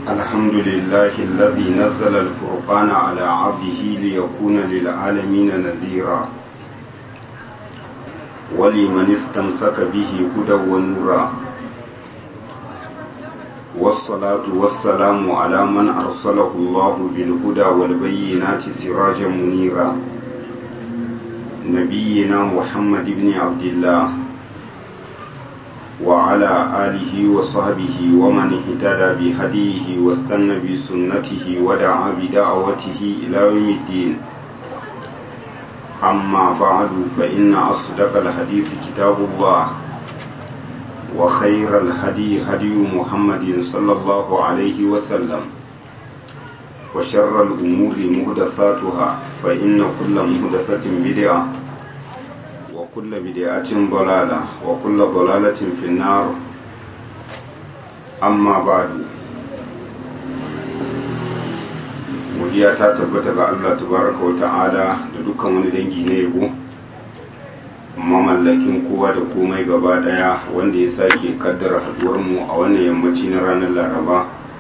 الحمد لله الذي نزل الفرقان على عبده ليكون للعالمين نذيرا ولمن استمسك به هدى ونورا والصلاة والسلام على من أرسله الله بالهدى والبينات سراجا منيرا نبينا محمد بن عبد الله وعلى آله وصحبه ومن اهتدى بهديه واستنى بسنته ودعا بدعوته إلى يوم الدين أما بعد فإن أصدق الحديث كتاب الله وخير الهدي هدي محمد صلى الله عليه وسلم وشر الأمور مهدثاتها فإن كل مهدثة بدعة وكل بدعة ضلالة وكل ضلالة في النار أما بعد godiya ta tabbata ga Allah tabaraka wa ta'ala da dukkan wani dangi na yabo mamallakin kowa da komai gaba daya wanda ya sake kaddara haduwar mu a wannan yammaci na ranar laraba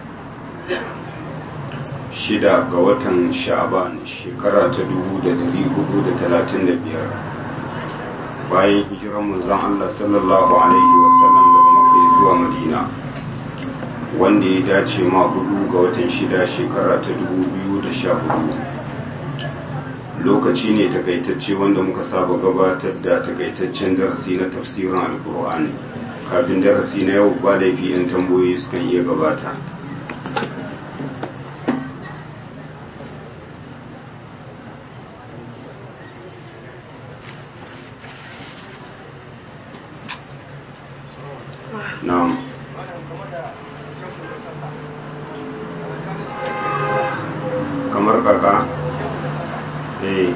shida ga watan sha'aban shekara ta dubu da dari hudu da talatin da biyar bayan hijiran manzon Allah sallallahu alaihi wasallam daga Makka zuwa Madina wanda ya dace ma hudu ga watan shida shekara ta dubu biyu da sha hudu lokaci ne takaitacce wanda muka saba gabatar da takaitaccen darasi na tafsirin alkur'ani kafin darasi na yau ba laifi yan tambayoyi sukan iya gabata na'am kamar kaka eh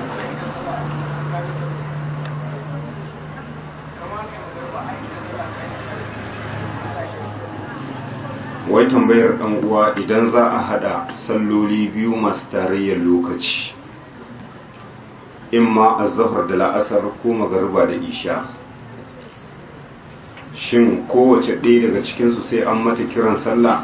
wai tambayar ɗan uwa idan za a hada salloli biyu masu tarayyar lokaci imma azhar da la'asar ko magariba da isha shin kowace ɗaya daga cikinsu sai an mata kiran sallah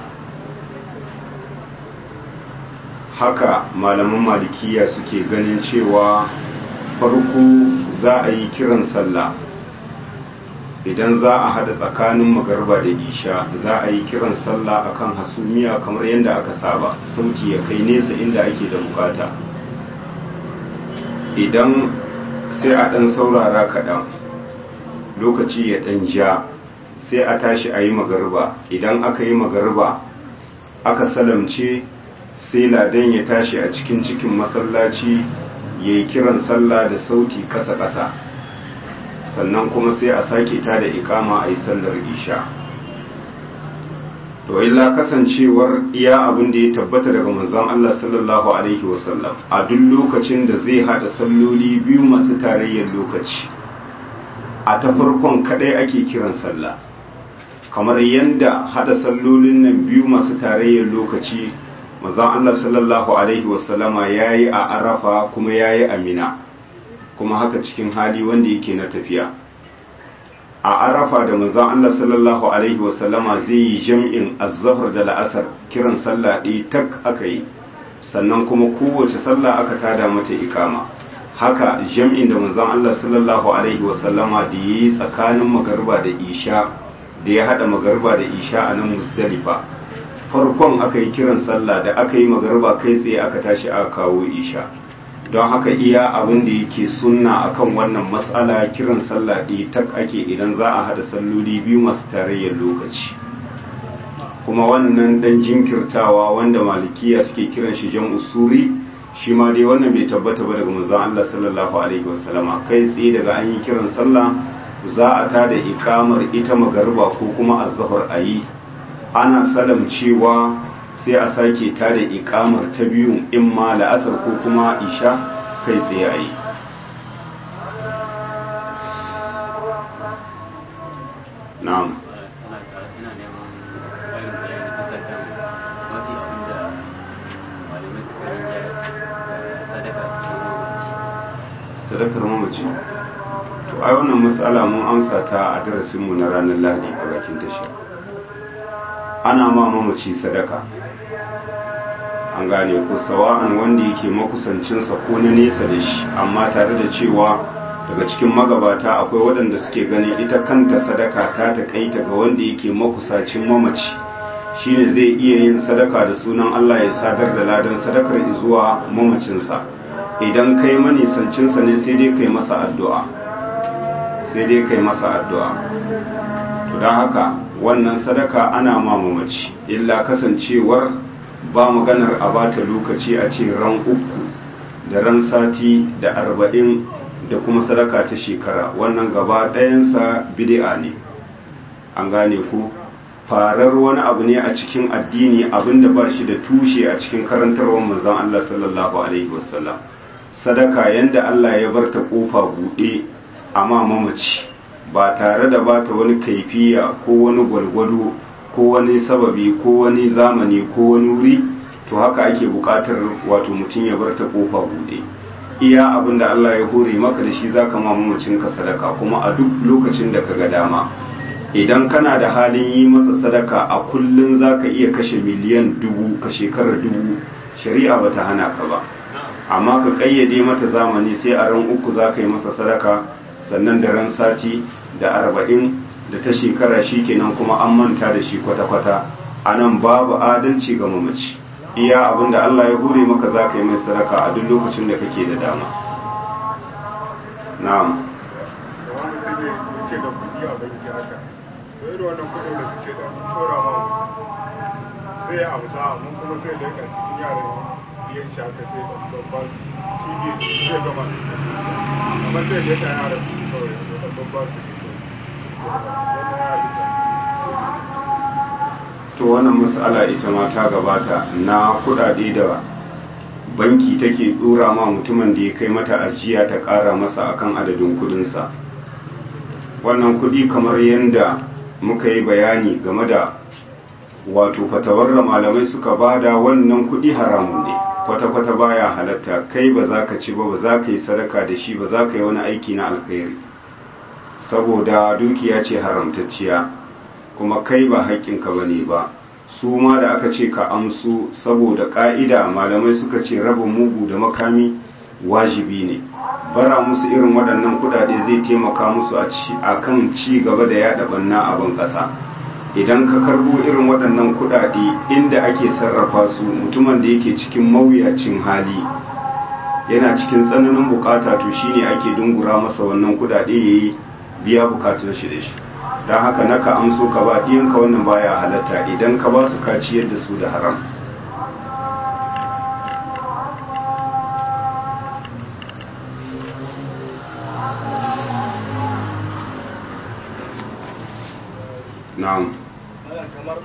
haka malaman malikiya suke ganin cewa farko za a yi kiran sallah idan za a hada tsakanin magarba da isha za a yi kiran sallah akan hasumiya kamar yadda aka saba sauti ya kai nesa inda ake da bukata idan sai a ɗan saurara kaɗan lokaci ya ɗan ja sai a tashi a yi magarba idan aka yi magarba aka salamce sai ladan ya tashi a cikin cikin masallaci ya yi kiran sallah da sauti ƙasa-ƙasa sannan kuma sai a sake ta da ikama a yi sallar isha to illa kasancewar iya abin da ya tabbata daga manzon Allah sallallahu alaihi wasallam a duk lokacin da zai hada salloli biyu masu tarayyar lokaci a ta farkon kadai ake kiran sallah kamar yadda hada sallolin nan biyu masu tarayyar lokaci manzon Allah sallallahu alaihi wasallama yayi a Arafa kuma yayi a Mina kuma haka cikin hali wanda yake na tafiya a Arafa da manzon Allah sallallahu alaihi wasallama zai yi jam'in az-zuhr da la'asar kiran sallah ɗaya tak aka yi sannan kuma kowace sallah aka tada mata ikama haka jam'in da manzon Allah sallallahu alaihi wasallama da yayi tsakanin magariba da isha da ya hada magariba da isha a nan Musdalifa farkon aka yi kiran sallah da aka yi magarba kai tsaye aka tashi aka kawo isha don haka iya abin da yake sunna akan wannan matsala kiran sallah ɗaya tak ake idan za a hada salloli biyu masu tarayyar lokaci kuma wannan dan jinkirtawa wanda malikiya suke kiran shi jan usuri shi ma dai wannan bai tabbata ba daga manzon Allah sallallahu alaihi wasallama kai tsaye daga an yi kiran sallah za a tada ikamar ita magarba ko kuma azzahar ayi ana salam cewa sai a sake ta da ikamar ta biyu in ma la'asar ko kuma isha kai tsaye a yi na'am sadakar mamaci to ai wannan matsala mun amsa ta a darasinmu na ranar lahadi a bakin tashi ana ma mamaci sadaka an gane ko sawa'an wanda yake makusancinsa ko na nesa da shi amma tare da cewa daga cikin magabata akwai waɗanda suke gani ita kanta sadaka ta taƙaita ga wanda yake makusacin mamaci shine zai iya yin sadaka da sunan Allah ya sadar da ladan sadakar zuwa mamacinsa idan kai manisancinsa ne sai dai kai masa addu'a sai dai kai masa addu'a to don haka wannan sadaka ana ma mamaci illa kasancewar ba maganar a bata lokaci a ce ran uku da ran sati da arba'in da kuma sadaka ta shekara wannan gaba ɗayansa bid'a ne an gane ku farar wani abu ne a cikin addini abinda ba shi da tushe a cikin karantarwar manzon Allah sallallahu alaihi wasallam sadaka yanda Allah ya bar ta kofa buɗe amma mamaci ba tare da ba ta wani kaifiya ko wani gwalgwado ko wani sababi ko wani zamani ko wani wuri to haka ake buƙatar wato mutum ya bar ta kofa buɗe iya abin da Allah ya hore maka da shi zaka ma mamacinka sadaka kuma a duk lokacin da ka ga dama idan kana da halin yi masa sadaka a kullum za ka iya kashe miliyan dubu ka shekarar dubu shari'a ba ta hana ka ba amma ka ƙayyade mata zamani sai a ran uku za ka yi masa sadaka sannan da ran sati da arba'in da ta shekara shi kenan kuma an manta da shi kwata-kwata a nan babu adalci ga mamaci iya abin da Allah ya hure maka za ka yi mai sadaka a duk lokacin da kake da dama na'am irin wannan kudin da suke da tura ma sai ya amsa amma kuma sai da yakan cikin yaran biyan shi haka sai da babban shi biyu zai gama amma sai da yakan yaran shi kawai da babban su to wannan mas'ala ita ma ta gabata na kudade da banki take dora ma mutumin da ya kai mata ajiya ta kara masa akan adadin kudinsa wannan kudi kamar yadda muka yi bayani game da wato fatawar da malamai suka bada wannan kudi haramun ne kwata-kwata baya halatta kai ba za ka ci ba ba za ka yi sadaka da shi ba za ka yi wani aiki na alkhairi saboda dukiya ce haramtacciya kuma kai ba haƙƙinka ba ne ba su ma da aka ce ka amsu saboda ƙa'ida malamai suka ce raba mugu da makami wajibi ne bara musu irin waɗannan kuɗaɗe zai taimaka musu a kan ci gaba da yaɗa banna a ban ƙasa idan ka karbo irin waɗannan kuɗaɗe inda ake sarrafa su mutumin da yake cikin mawuyacin hali yana cikin tsananin bukata to shine ake dungura masa wannan kuɗaɗe yayi biya bukatun shi da shi don haka naka amso ka ba ɗiyanka wannan baya halatta idan ka ba su kaciyar da su da haram na'am kamar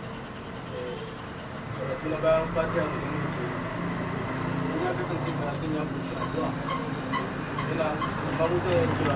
kuma bayan fatiha da yin mutu in ya kasance karatun ya kunshi addu'a yana babu zai yi kira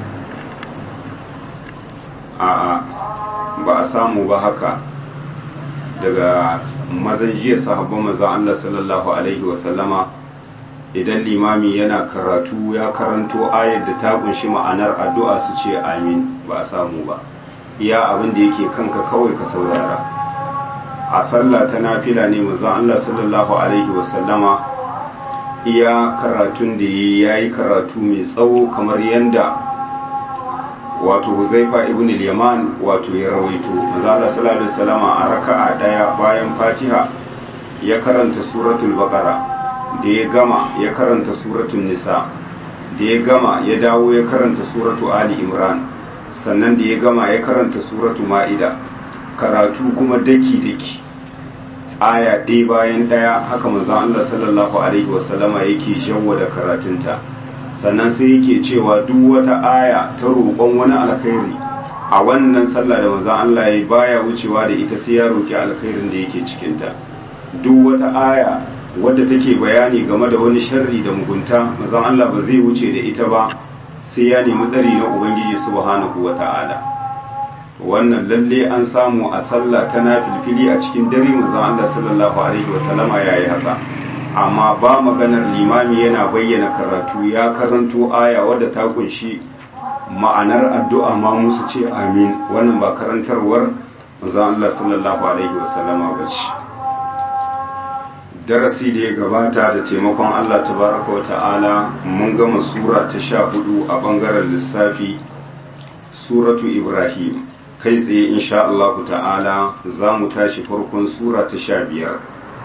a'a ba a samu ba haka daga mazan jiya sahabban manzon Allah sallallahu alaihi wasallama idan limami yana karatu ya karanto ayar da ta kunshi ma'anar addu'a su ce amin ba a samu ba iya abin da yake kanka kawai ka saurara a sallah ta nafila ne manzon Allah sallallahu alaihi wasallama iya karatun da ya yi karatu mai tsawo kamar yanda wato Huzaifa ibn al-Yaman wato ya rawaito manzo Allah sallallahu alaihi wasallam a raka'a daya bayan Fatiha ya karanta suratul Baqara da ya gama ya karanta suratul Nisa da ya gama ya dawo ya karanta suratu Ali Imran sannan da ya gama ya karanta suratu Ma'ida karatu kuma daki daki aya ɗaya bayan ɗaya haka manzo Allah sallallahu alaihi wasallama yake da karatunta sannan sai yake cewa duk wata aya ta roƙon wani alkhairi a wannan sallah da manzon Allah ya baya wucewa da ita sai ya roƙi alkhairin da yake cikin ta duk wata aya wadda take bayani game da wani sharri da mugunta manzon Allah ba zai wuce da ita ba sai ya nemi tsari na ubangiji subhanahu wata'ala wannan lalle an samu a sallah ta nafilfili a cikin dare manzon Allah sallallahu alaihi wasallama yayi haka amma ba maganar limami yana bayyana karatu ya karanto aya wadda ta kunshi ma'anar addu'a ma musu ce amin wannan ba karantarwar manzon Allah sallallahu alaihi wasallama ba ce darasi da ya gabata da taimakon Allah tabaraka wa ta'ala mun gama sura ta sha hudu a bangaren lissafi suratu ibrahim kai tsaye insha Allah ta'ala za mu tashi farkon sura ta sha biyar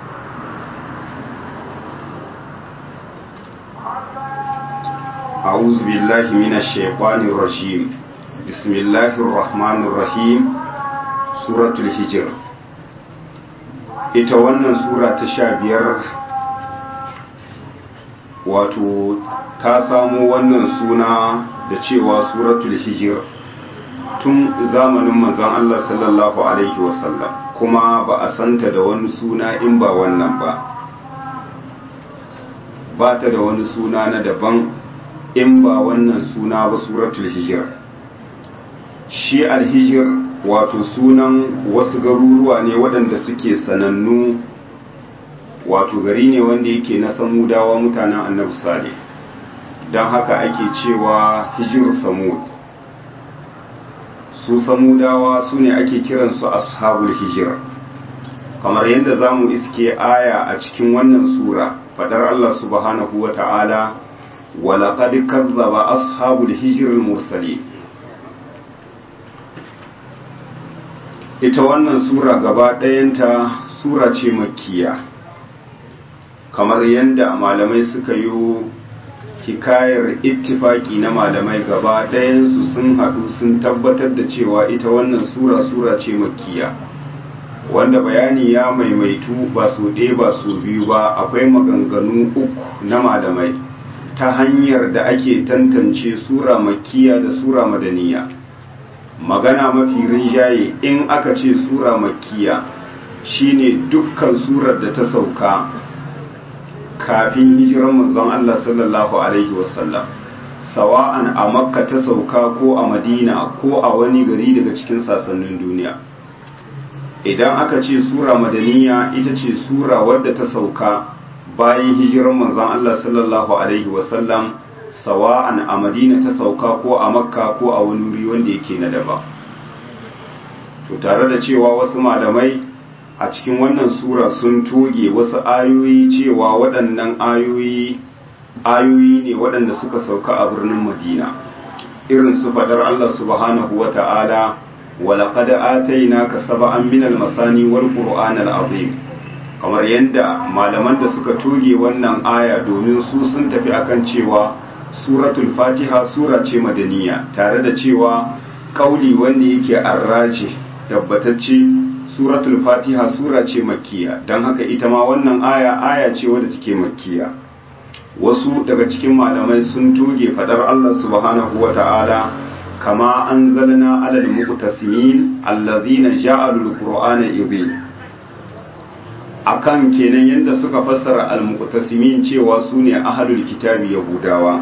أعوذ بالله من الشيطان الرجيم بسم الله الرحمن الرحيم سورة الهجر ita wannan sura ta sha biyar wato ta samo wannan suna da cewa suratul hijir tun zamanin manzon Allah sallallahu alaihi wasallam kuma ba a santa da wani suna in ba wannan ba ba ta da wani suna na daban in ba wannan suna ba suratul hijir shi alhijir wato sunan wasu garuruwa ne waɗanda suke sanannu wato gari ne wanda yake na samudawa mutanen annabi sale don haka ake cewa hijir samud su samudawa su ne ake kiransu ashabul hijir kamar yadda za mu iske aya a cikin wannan sura fadar Allah subhanahu wa ta'ala walaƙad kazzaba ashabul hijir mursali ita wannan sura gaba ɗayanta sura ce makkiya kamar yadda malamai suka yi hikayar ittifaki na malamai gaba ɗayansu sun haɗu sun tabbatar da cewa ita wannan sura sura ce makkiya wanda bayani ya maimaitu ba su ɗaya ba su biyu ba akwai maganganu uku na malamai ta hanyar da ake tantance sura makkiya da sura madaniya magana mafi rinjaye in aka ce sura makkiya shine dukkan surar da ta sauka kafin hijiran manzon Allah sallallahu alaihi wasallam sawa'an a makka ta sauka ko a madina ko a wani gari daga cikin sassanin duniya idan aka ce sura madaniya ita ce sura wadda ta sauka bayan hijiran manzon Allah sallallahu alaihi wasallam sawa'an a madina ta sauka ko a makka ko a wani wuri wanda yake na daba to tare da cewa wasu malamai a cikin wannan sura sun toge wasu ayoyi cewa waɗannan ayoyi ayoyi ne waɗanda suka sauka a birnin madina irin su faɗar Allah subhanahu wa ta'ala walaƙad atainaka saba'an minal masani wal qur'anal azim kamar yadda malaman da suka toge wannan aya domin su sun tafi akan cewa suratul fatiha sura ce madaniya tare da cewa kauli wanda yake arraji tabbatacce suratul fatiha sura ce makkiya don haka ita ma wannan aya aya ce wadda take makkiya wasu daga cikin malamai sun toge fadar Allah subhanahu wa ta'ala kama anzalna alal muqtasimin allazina ja'alul qur'ana idhin akan kenan yadda suka fassara al-muqtasimin cewa su ne ahlul kitabi yahudawa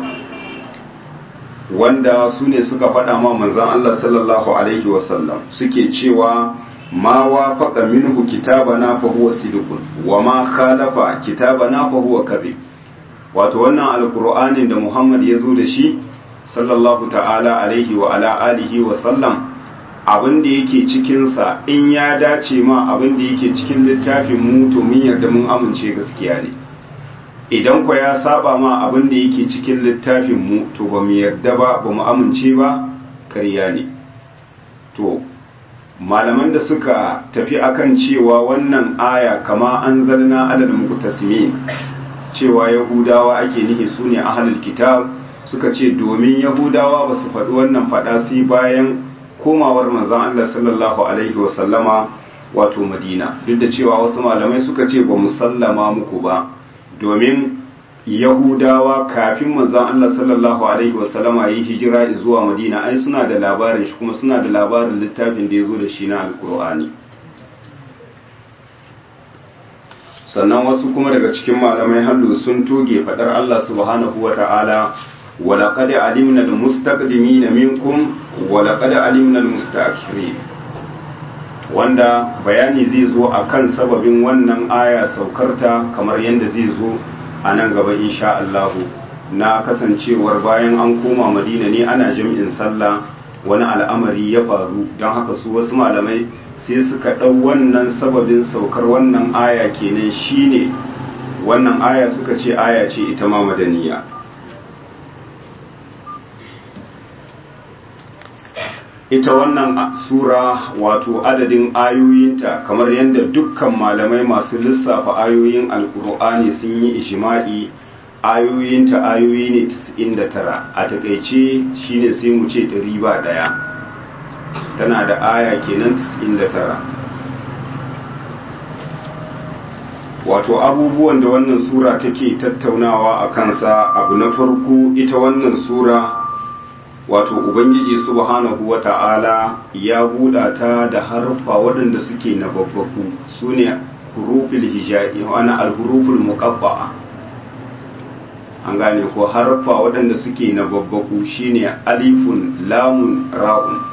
wanda su ne suka faɗa ma manzon Allah sallallahu alaihi wasallam suke cewa ma wafaqa minhu kitabana fa huwa sidqun wa ma khalafa kitabana fa huwa kadhib wato wannan alqur'anin da Muhammad ya zo da shi sallallahu ta'ala alaihi wa ala alihi wa sallam abin da yake cikinsa in ya dace ma abin da yake cikin littafin mu to mun yarda mun amince gaskiya ne idan kwa ya saba ma abin da yake cikin littafin mu to ba mu yarda ba ba mu amince ba ƙarya ne to malaman da suka tafi akan cewa wannan aya kama an zalna adal muqtasimin cewa yahudawa ake nihi sune ahlul kitab suka ce domin yahudawa ba su faɗi wannan faɗa sai bayan komawar manzon Allah sallallahu alaihi wasallama wato Madina duk da cewa wasu malamai suka ce ba musallama muku ba domin Yahudawa kafin manzon Allah sallallahu alaihi wasallama yi hijira zuwa Madina ai suna da labarin shi kuma suna da labarin littafin da ya zo da shi na Alkur'ani sannan wasu kuma daga cikin malamai hallu sun toge fadar Allah subhanahu wa ta'ala ولقد علمنا المستقدمين منكم ولقد علمنا المستأخرين wanda bayani zai zo a kan sababin wannan aya saukarta kamar yadda zai zo a nan gaba insha Allahu na kasancewar bayan an koma madina ne ana jam'in sallah wani al'amari ya faru don haka su wasu malamai sai suka ɗau wannan sababin saukar wannan aya kenan shine wannan aya suka ce aya ce ita ma madaniya ita wannan sura wato adadin ayoyinta kamar yadda dukkan malamai masu lissafa ayoyin alkur'ani sun yi ishima'i ayoyinta ayoyi ne 99 a takaice shine sai mu ce 100 ba daya tana da aya kenan 99 wato abubuwan da wannan sura take tattaunawa a kansa abu na farko ita wannan sura wato ubangiji subhanahu wata'ala ya buɗa ta da harfa waɗanda suke na babbaku su ne huruful hijai wani alhuruful muqabba'a an gane ko harfa waɗanda suke na babbaku shine alifun lamun ra'un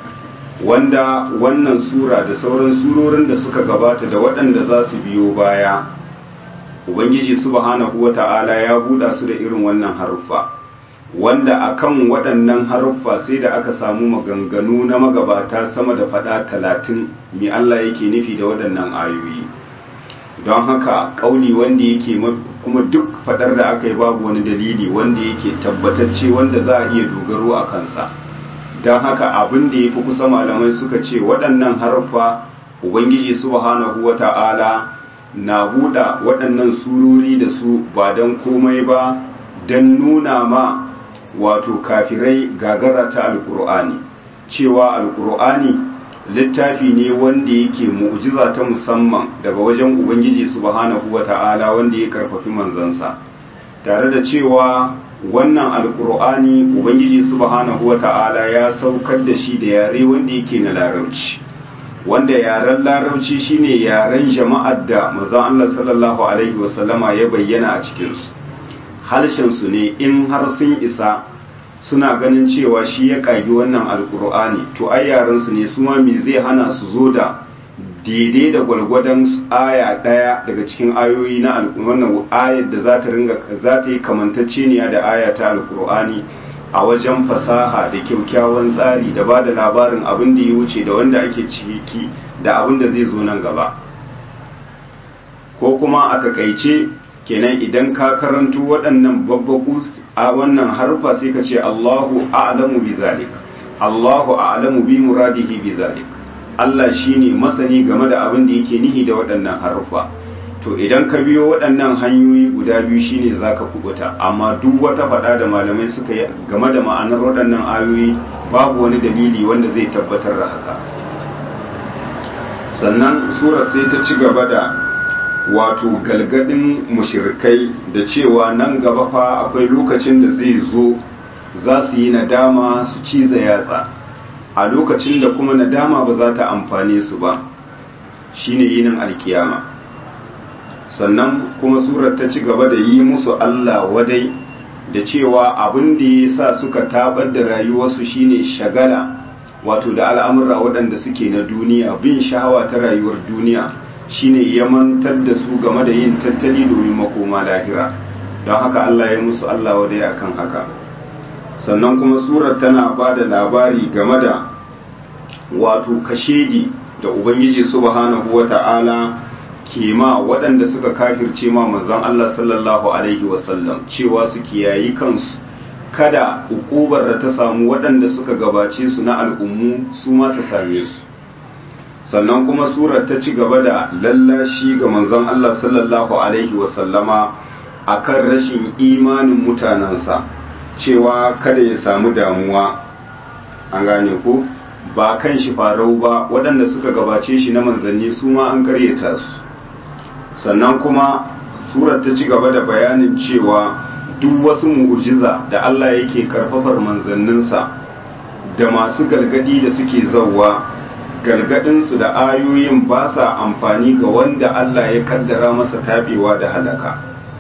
wanda wannan sura da sauran surorin da suka gabata da waɗanda za su biyo baya ubangiji subhanahu wata'ala ya buɗa su da irin wannan harfa wanda akan waɗannan haruffa sai da aka samu maganganu na magabata sama da faɗa talatin mai Allah yake nufi da waɗannan ayoyi don haka ƙauli wanda yake kuma duk faɗar da aka yi babu wani dalili wanda yake tabbatacce wanda za a iya dogaro a kansa don haka abin da ya fi kusa malamai suka ce waɗannan haruffa ubangiji subhanahu wa ta'ala na buɗa waɗannan surori da su ba don komai ba don nuna ma wato kafirai gagara ta alkur'ani cewa alkur'ani littafi ne wanda yake mu'jiza ta musamman daga wajen ubangiji subhanahu wata'ala wanda ya karfafi manzansa tare da cewa wannan alkur'ani ubangiji subhanahu wata'ala ya saukar da shi da yare wanda yake na larabci wanda yaren larabci shine yaren jama'ar da manzon Allah sallallahu alaihi wasallama ya bayyana a cikinsu harshensu ne in har sun isa suna ganin cewa shi ya kagi wannan alkur'ani to ai yaransu ne su ma me zai hana su zo da daidai da gwalgwadon aya daya daga cikin ayoyi na wannan ayar da za ta ringa za ta yi kamantacceniya da aya ta alkur'ani a wajen fasaha da kyaukyawan tsari da ba da labarin abin da ya wuce da wanda ake ciki da abin da zai zo nan gaba ko kuma a takaice kenan idan ka karanto waɗannan babbaku a wannan harfa sai ka ce Allahu a'lamu bi zalik Allahu a'lamu bi muradihi bi zalik Allah shine masani game da abin da yake nihi da waɗannan harfa to idan ka biyo waɗannan hanyoyi guda biyu shine zaka kubuta amma duk wata faɗa da malamai suka yi game da ma'anar waɗannan ayoyi babu wani dalili wanda zai tabbatar da haka sannan surar sai ta ci gaba da wato galgadin mushirikai da cewa nan gaba fa akwai lokacin da zai zo za su yi nadama su ciza yatsa a lokacin da kuma nadama ba za ta amfane su ba shine yinin alkiyama sannan kuma surar ta ci gaba da yi musu Allah wadai da cewa abin da ya sa suka tabar da rayuwarsu shine shagala wato da al'amura waɗanda suke na duniya bin shahawa ta rayuwar duniya shine ya mantar da su game da yin tattali domin makoma lahira don haka Allah ya musu Allah wadai akan haka sannan kuma surar tana ba da labari game da wato kashedi da ubangiji subhanahu wata'ala ke ma waɗanda suka kafirce ma manzon Allah sallallahu alaihi wasallam cewa su kiyayi kansu kada ukubar da ta samu waɗanda suka gabace su na al'ummu su ma ta same su sannan kuma surar ta ci gaba da lallashi ga manzon Allah sallallahu alaihi wasallama akan rashin imanin mutanensa cewa kada ya samu damuwa an gane ko ba kan shi farau ba waɗanda suka gabace shi na manzanni su ma an karyata su sannan kuma surar ta ci gaba da bayanin cewa duk wasu mu'ujiza da Allah yake karfafar manzanninsa da masu galgadi da suke zauwa galgadinsu da ayoyin ba sa amfani ga wanda Allah ya kaddara masa tabewa da halaka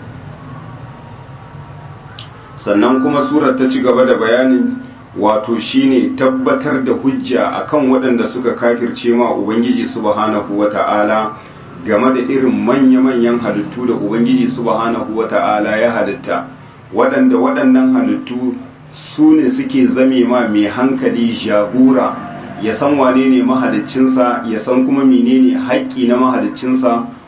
sannan kuma surar ta ci gaba da bayanin wato shine tabbatar da hujja akan waɗanda suka kafirce ma ubangiji subhanahu wata'ala game da irin manya-manyan halittu da ubangiji subhanahu wata'ala ya halitta waɗanda waɗannan halittu su ne suke zame ma mai hankali jagora ya san wane ne mahaliccinsa ya san kuma menene haƙƙi na mahaliccinsa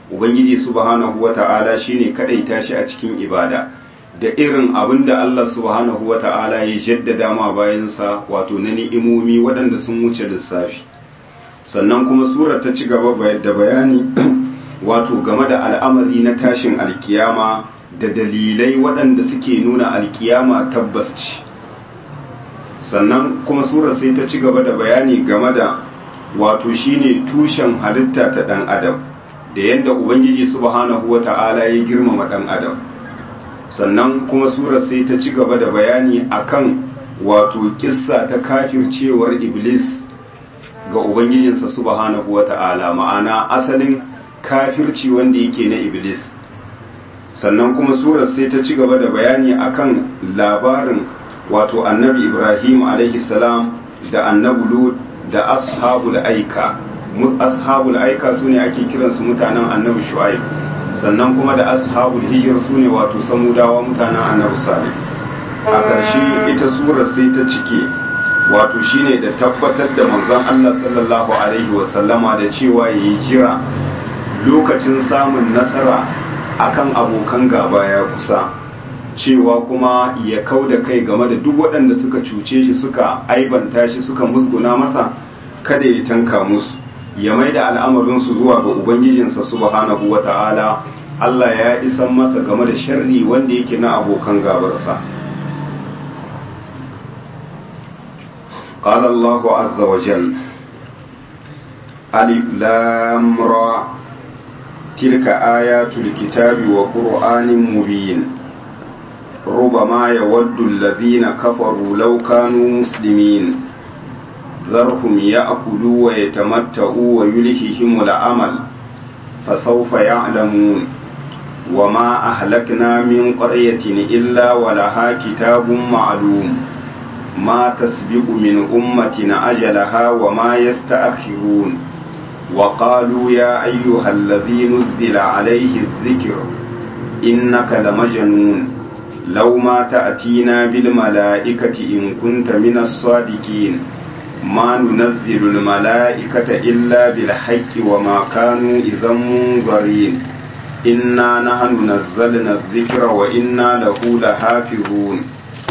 ubangiji subhanahu wata'ala shine kadaita shi a cikin ibada da irin abin da Allah subhanahu wata'ala ya jaddada ma bayansa wato na ni'imomi waɗanda sun wuce lissafi sannan kuma sura ta ci gaba da bayani wato game da al'amari na tashin alkiyama da dalilai waɗanda suke nuna alkiyama tabbas ce sannan kuma sura sai ta ci gaba da bayani game da wato shine tushen halitta ta ɗan adam da yadda ubangiji subhanahu wata'ala ya girmama ɗan adam sannan kuma sura sai ta ci gaba da bayani akan wato kissa ta kafircewar iblis ga ubangijinsa subhanahu wata'ala ma'ana asalin kafirci wanda yake na iblis sannan kuma surar sai ta ci gaba da bayani akan labarin wato annabi ibrahim alaihi salam da annabi lut da ashabul aika ashabul aika sune ake kiransu mutanen annabi shu'aib sannan kuma da ashabul hijir sune wato samudawa mutanen annabi salih a ƙarshe ita surar sai ta cike wato shine da tabbatar da manzon Allah sallallahu alaihi wasallama da cewa yayi jira lokacin samun nasara akan abokan gaba ya kusa cewa kuma ya kau da kai game da duk waɗanda suka cuce shi suka aibanta shi suka musguna masa kada ya tanka musu ya mai da al'amarinsu zuwa ga ubangijinsa subhanahu wa ta'ala Allah ya isan masa game da sharri wanda yake na abokan gabarsa قال الله عز وجل ألف لام را تلك آيات الكتاب وقرآن مبين ربما يود الذين كفروا لو كانوا مسلمين ذرهم يأكلوا ويتمتعوا ويلههم العمل فسوف يعلمون وما أهلكنا من قرية إلا ولها كتاب معلوم ما تسبق من أمة أجلها وما يستأخرون وقالوا يا أيها الذي نزل عليه الذكر إنك لمجنون لو ما تأتينا بالملائكة إن كنت من الصادقين ما ننزل الملائكة إلا بالحق وما كانوا إذا منظرين إنا نحن نزلنا الذكر وإنا له لحافظون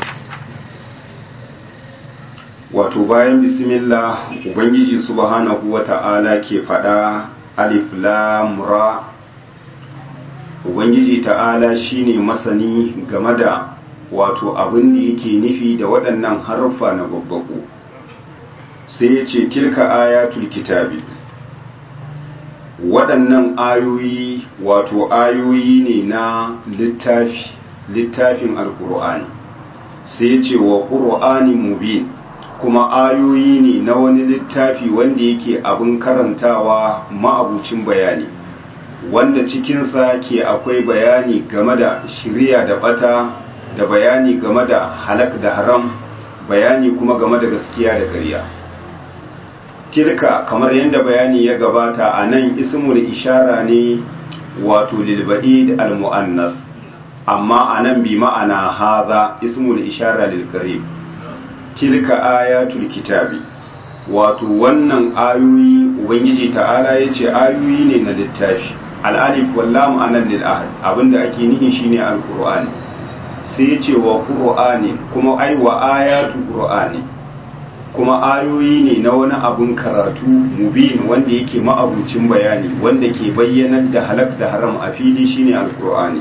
wato bayan bismillah ubangiji subhanahu wata'ala ke faɗa alif lam ra ubangiji ta'ala shine masani game da wato abin da yake nufi da waɗannan harfa na babbaku sai ya ce tilka ayatul kitabi waɗannan ayoyi wato ayoyi ne na littafi littafin alkur'ani sai ya ce wa ƙur'ani mubin kuma ayoyi ne na wani littafi wanda yake abin karantawa ma'abucin bayani wanda cikinsa ke akwai bayani game da shirya da bata da bayani game da halak da haram bayani kuma game da gaskiya da ƙarya tilka kamar yadda bayani ya gabata a nan ismul ishara ne wato lilba'id al-mu'annas amma a nan bi ma'ana haza ismul ishara lil tilka ayatul kitabi wato wannan ayoyi ubangiji ta'ala ya ce ayoyi ne na littafi al'alif wallam anan lil ahad abinda ake nihi shine alqur'ani sai ya ce wa qur'ani kuma ai wa ayatu qur'ani kuma ayoyi ne na wani abun karatu mubin wanda yake ma'abucin bayani wanda ke bayyanar da halak da haram a fili shine alqur'ani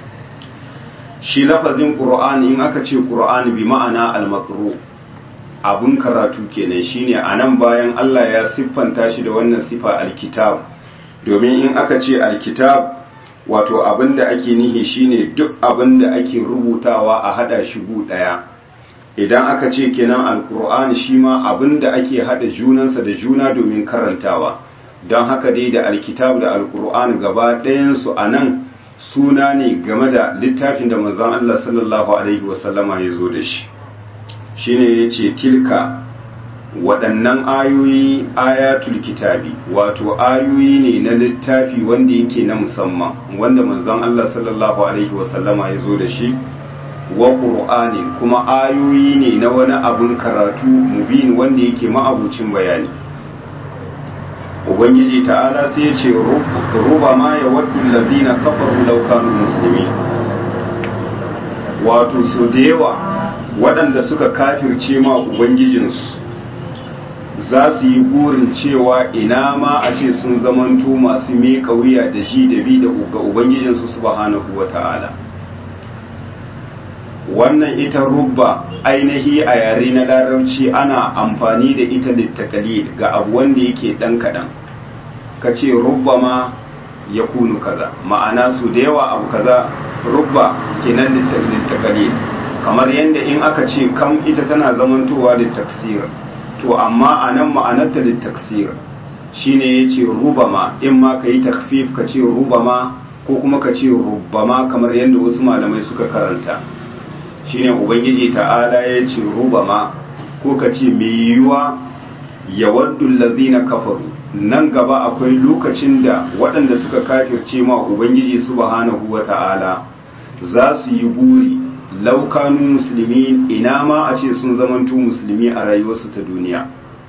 shi lafazin qur'ani in aka ce qur'ani bi ma'ana al-maqru abun karatu kenan shine anan bayan Allah ya siffanta shi da wannan sifa alkitab domin in aka ce alkitab wato abinda ake nihi shine duk abinda ake rubutawa a hada shi gu daya idan aka ce kenan alkur'ani shi ma abinda ake hada junansa da juna domin karantawa don haka dai da alkitab da alkur'ani gaba ɗayansu a nan suna ne game da littafin da manzon Allah sallallahu alaihi wasallama ya zo da shi shine ya ce tilka waɗannan ayoyi ayatul kitabi wato ayoyi ne na littafi wanda yake na musamman wanda manzon Allah sallallahu alaihi wasallama ya zo da shi wa ƙur'ani kuma ayoyi ne na wani abun karatu mubin wanda yake ma'abucin bayani ubangiji ta'ala sai ya ce ruba ma ya waddu allazina kafaru law kanu muslimin wato su da yawa waɗanda suka kafirce ma ubangijinsu za su yi burin cewa ina ma a ce sun zamanto masu miƙa wuya da ji da bi da ga ubangijinsu subhanahu wa ta'ala wannan ita rubba ainihi a yare na larabci ana amfani da ita littakali ga abu wanda yake ɗan kaɗan ka ce rubba ma ya kunu kaza ma'ana su da yawa abu kaza rubba kenan littakali kamar yadda in aka ce kam ita tana zamantowa littaksir to amma a nan ma'anarta littaksir shine ya ce rubama in ma ka yi takfif ka ce rubama ko kuma ka ce rubama kamar yadda wasu malamai suka karanta shine ubangiji ta'ala ya ce rubama ko ka ce mai yiwuwa ya waddu lazina kafaru nan gaba akwai lokacin da waɗanda suka kafirce ma ubangiji subhanahu wa ta'ala za su yi buri laukanu musulmi ina ma a ce sun zamanto musulmi a rayuwarsu ta duniya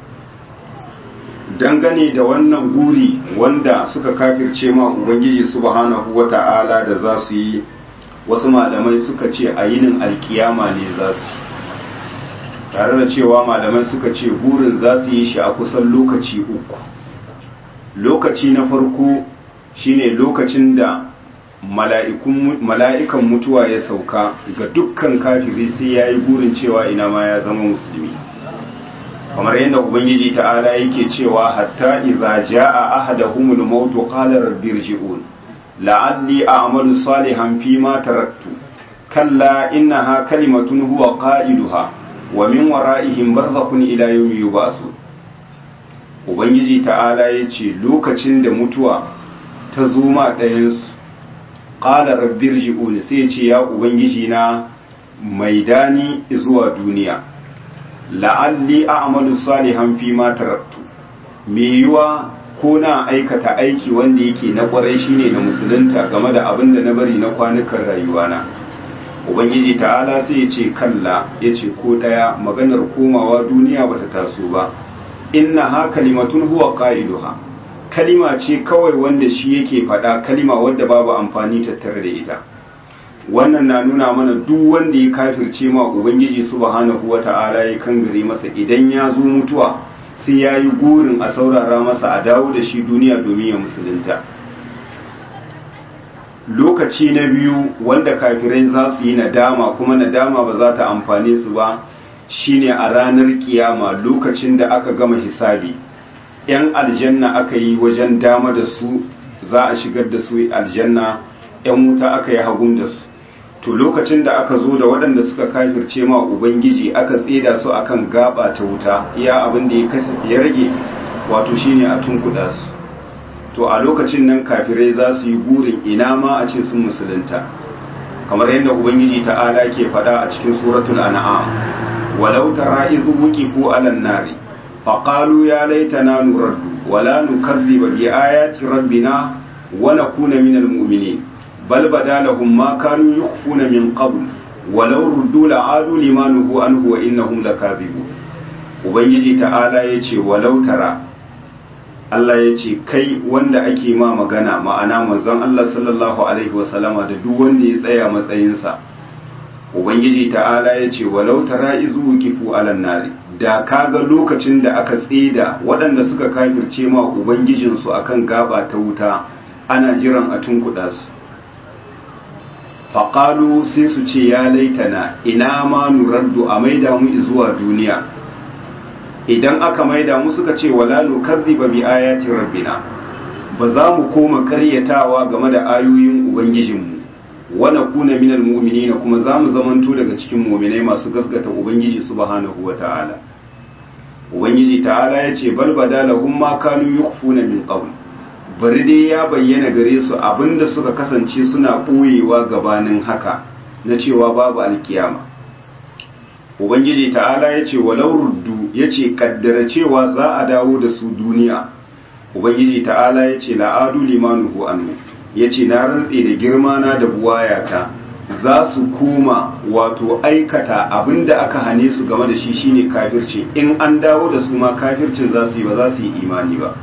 dangane da wannan guri wanda suka kafirce ma ubangiji subhanahu wa ta'ala da za su yi wasu malamai suka ce a yinin alkiyama ne za su tare da cewa malamai suka ce burin za su yi shi a kusan lokaci uku lokaci na farko shine lokacin da mala'ikan mutuwa ya sauka ga dukkan kafiri sai ya yi burin cewa ina ma ya zama musulmi kamar yadda ubangiji ta'ala yake cewa hatta iza ja'a ahadahumul mautu qala rabbi irji'un la'alli a'malu salihan fi ma taraktu kalla innaha kalimatun huwa qailuha wa min wara'ihim barzakhun ila yawmi yub'asu ubangiji ta'ala yace lokacin da mutuwa ta zo ma ɗayansu qala rabbi irji'un sai ya ce ya ubangiji na maidani zuwa duniya la'alli a'malu salihan fi ma taraktu me yiwa ko na aikata aiki wanda yake na kwarai shine na musulunta game da abin da na bari na kwanukan rayuwana ubangiji ta'ala sai ya ce kalla ya ce ko daya maganar komawa duniya bata taso ba inna ha kalimatun huwa qailuha kalima ce kawai wanda shi yake faɗa kalima wadda babu amfani tattare da ita wannan na nuna mana duk wanda ya kafirce ma ubangiji subhanahu wata'ala ya kangare masa idan ya zo mutuwa sai ya yi gurin a saurara masa a dawo da shi duniya domin ya musulunta lokaci na biyu wanda kafirai za su yi nadama kuma nadama ba za ta amfane su ba shine a ranar kiyama lokacin da aka gama hisabi yan aljanna aka yi wajen dama da su za a shigar da su aljanna yan wuta aka yi hagun da su to lokacin da aka zo da waɗanda suka kafirce ma ubangiji aka tseda su akan gaba ta wuta iya abin da ya rage wato shine a tunkuɗa su to a lokacin nan kafirai za su yi burin ina ma a ce sun musulunta kamar yadda ubangiji ta'ala ke faɗa a cikin suratul an'am walau tara idh wuqifu 'alan nari faqalu ya laitana nuraddu wala nukazziba bi ayati rabbina wa nakuna minal mu'minin بل بدا لهم ما كانوا يخفون من قبل ولو ردوا لعادوا لما نهوا عنه وإنهم لكاذبون ubangiji ta'ala ya ce walau tara Allah ya ce kai wanda ake ma magana ma'ana manzon Allah sallallahu alaihi wasallama da duk wanda ya tsaya matsayinsa ubangiji ta'ala ya ce walau tara izu kifu alan nari da kaga lokacin da aka tseda waɗanda suka kafirce ma ubangijinsu akan gaba ta wuta ana jiran a tunkuɗa su faƙalu sai su ce ya laitana ina ma nuraddu a maida mu zuwa duniya idan aka maida mu suka ce wala nukazziba bi ayati rabbina ba za mu koma karyatawa game da ayoyin ubangijinmu wa nakuna minal mu'minina kuma za mu zamanto daga cikin mu'minai masu gaskata ubangiji subhanahu wata'ala ubangiji ta'ala ya ce bal badalahum ma kanu yukhfuna min qabl bari dai ya bayyana gare su abinda suka kasance suna ɓoyewa gabanin haka na cewa babu alkiyama ubangiji ta'ala ya ce walau ruddu ya ce kaddara cewa za a dawo da su duniya ubangiji ta'ala ya ce la'adu limanuhu anhu ya ce na rantse da girma na da buwayata za su koma wato aikata abinda aka hane su game da shi shine kafirci in an dawo da su ma kafircin za su yi ba za su yi imani ba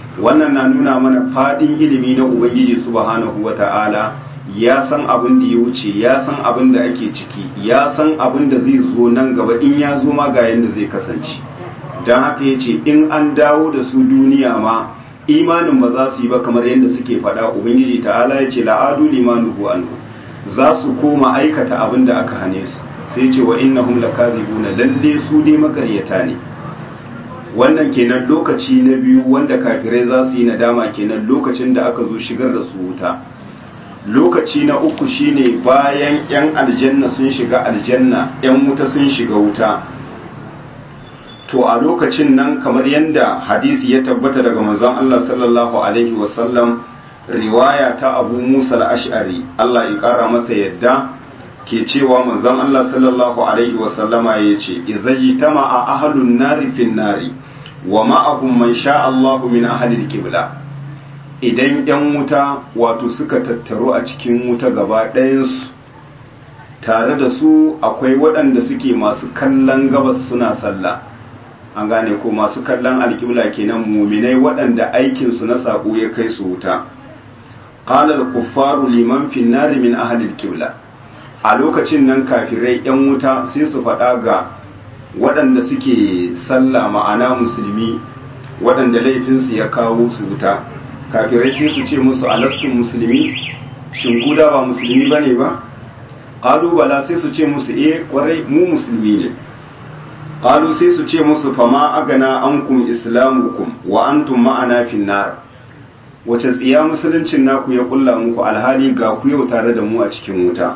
wannan na nuna mana fadin ilimi na ubangiji subhanahu wata'ala ya san abin da ya wuce ya san abin da ake ciki ya san abin da zai zo nan gaba in ya zo ma ga yanda zai kasance don haka ya ce in an dawo da su duniya ma imanin ba za su yi ba kamar yadda suke faɗa ubangiji ta'ala ya ce la'adu limanuhu anhu za su koma aikata abin da aka hane su sai ce wa innahum lakazibuna lalle su dai makaryata ne wannan kenan lokaci na biyu wanda kafirai za su yi nadama kenan lokacin da aka zo shigar da su wuta lokaci na uku shine bayan yan aljanna sun shiga aljanna yan wuta sun shiga wuta to a lokacin nan kamar yadda hadisi ya tabbata daga manzon Allah sallallahu alaihi wasallam riwaya ta Abu Musa al-Ash'ari Allah ya kara masa yadda ke cewa manzon Allah sallallahu alaihi wasallama yace izajtama'a ahlun nari fin nari wa ma'ahum man sha Allahu min ahli al-qibla idan yan wuta wato suka tattaru a cikin wuta gaba ɗayansu tare da su akwai waɗanda suke masu kallon gabas suna sallah an gane ko masu kallon alƙibla kenan muminai waɗanda aikinsu na saƙo ya kai su wuta qala al-kuffaru liman fi an min ahli al a lokacin nan kafirai yan wuta sai su faɗa ga waɗanda suke sallah ma'ana musulmi waɗanda laifinsu ya kawo su wuta kafirai sai su ce musu alastun musulmi shin guda ba musulmi bane ba qalu bala sai su ce musu eh kwarai mu musulmi ne qalu sai su ce musu fama agana ankum islamukum wa antum ma'ana fin nar wace tsiya musuluncin naku ya kulla muku alhali ga ku yau tare da mu a cikin wuta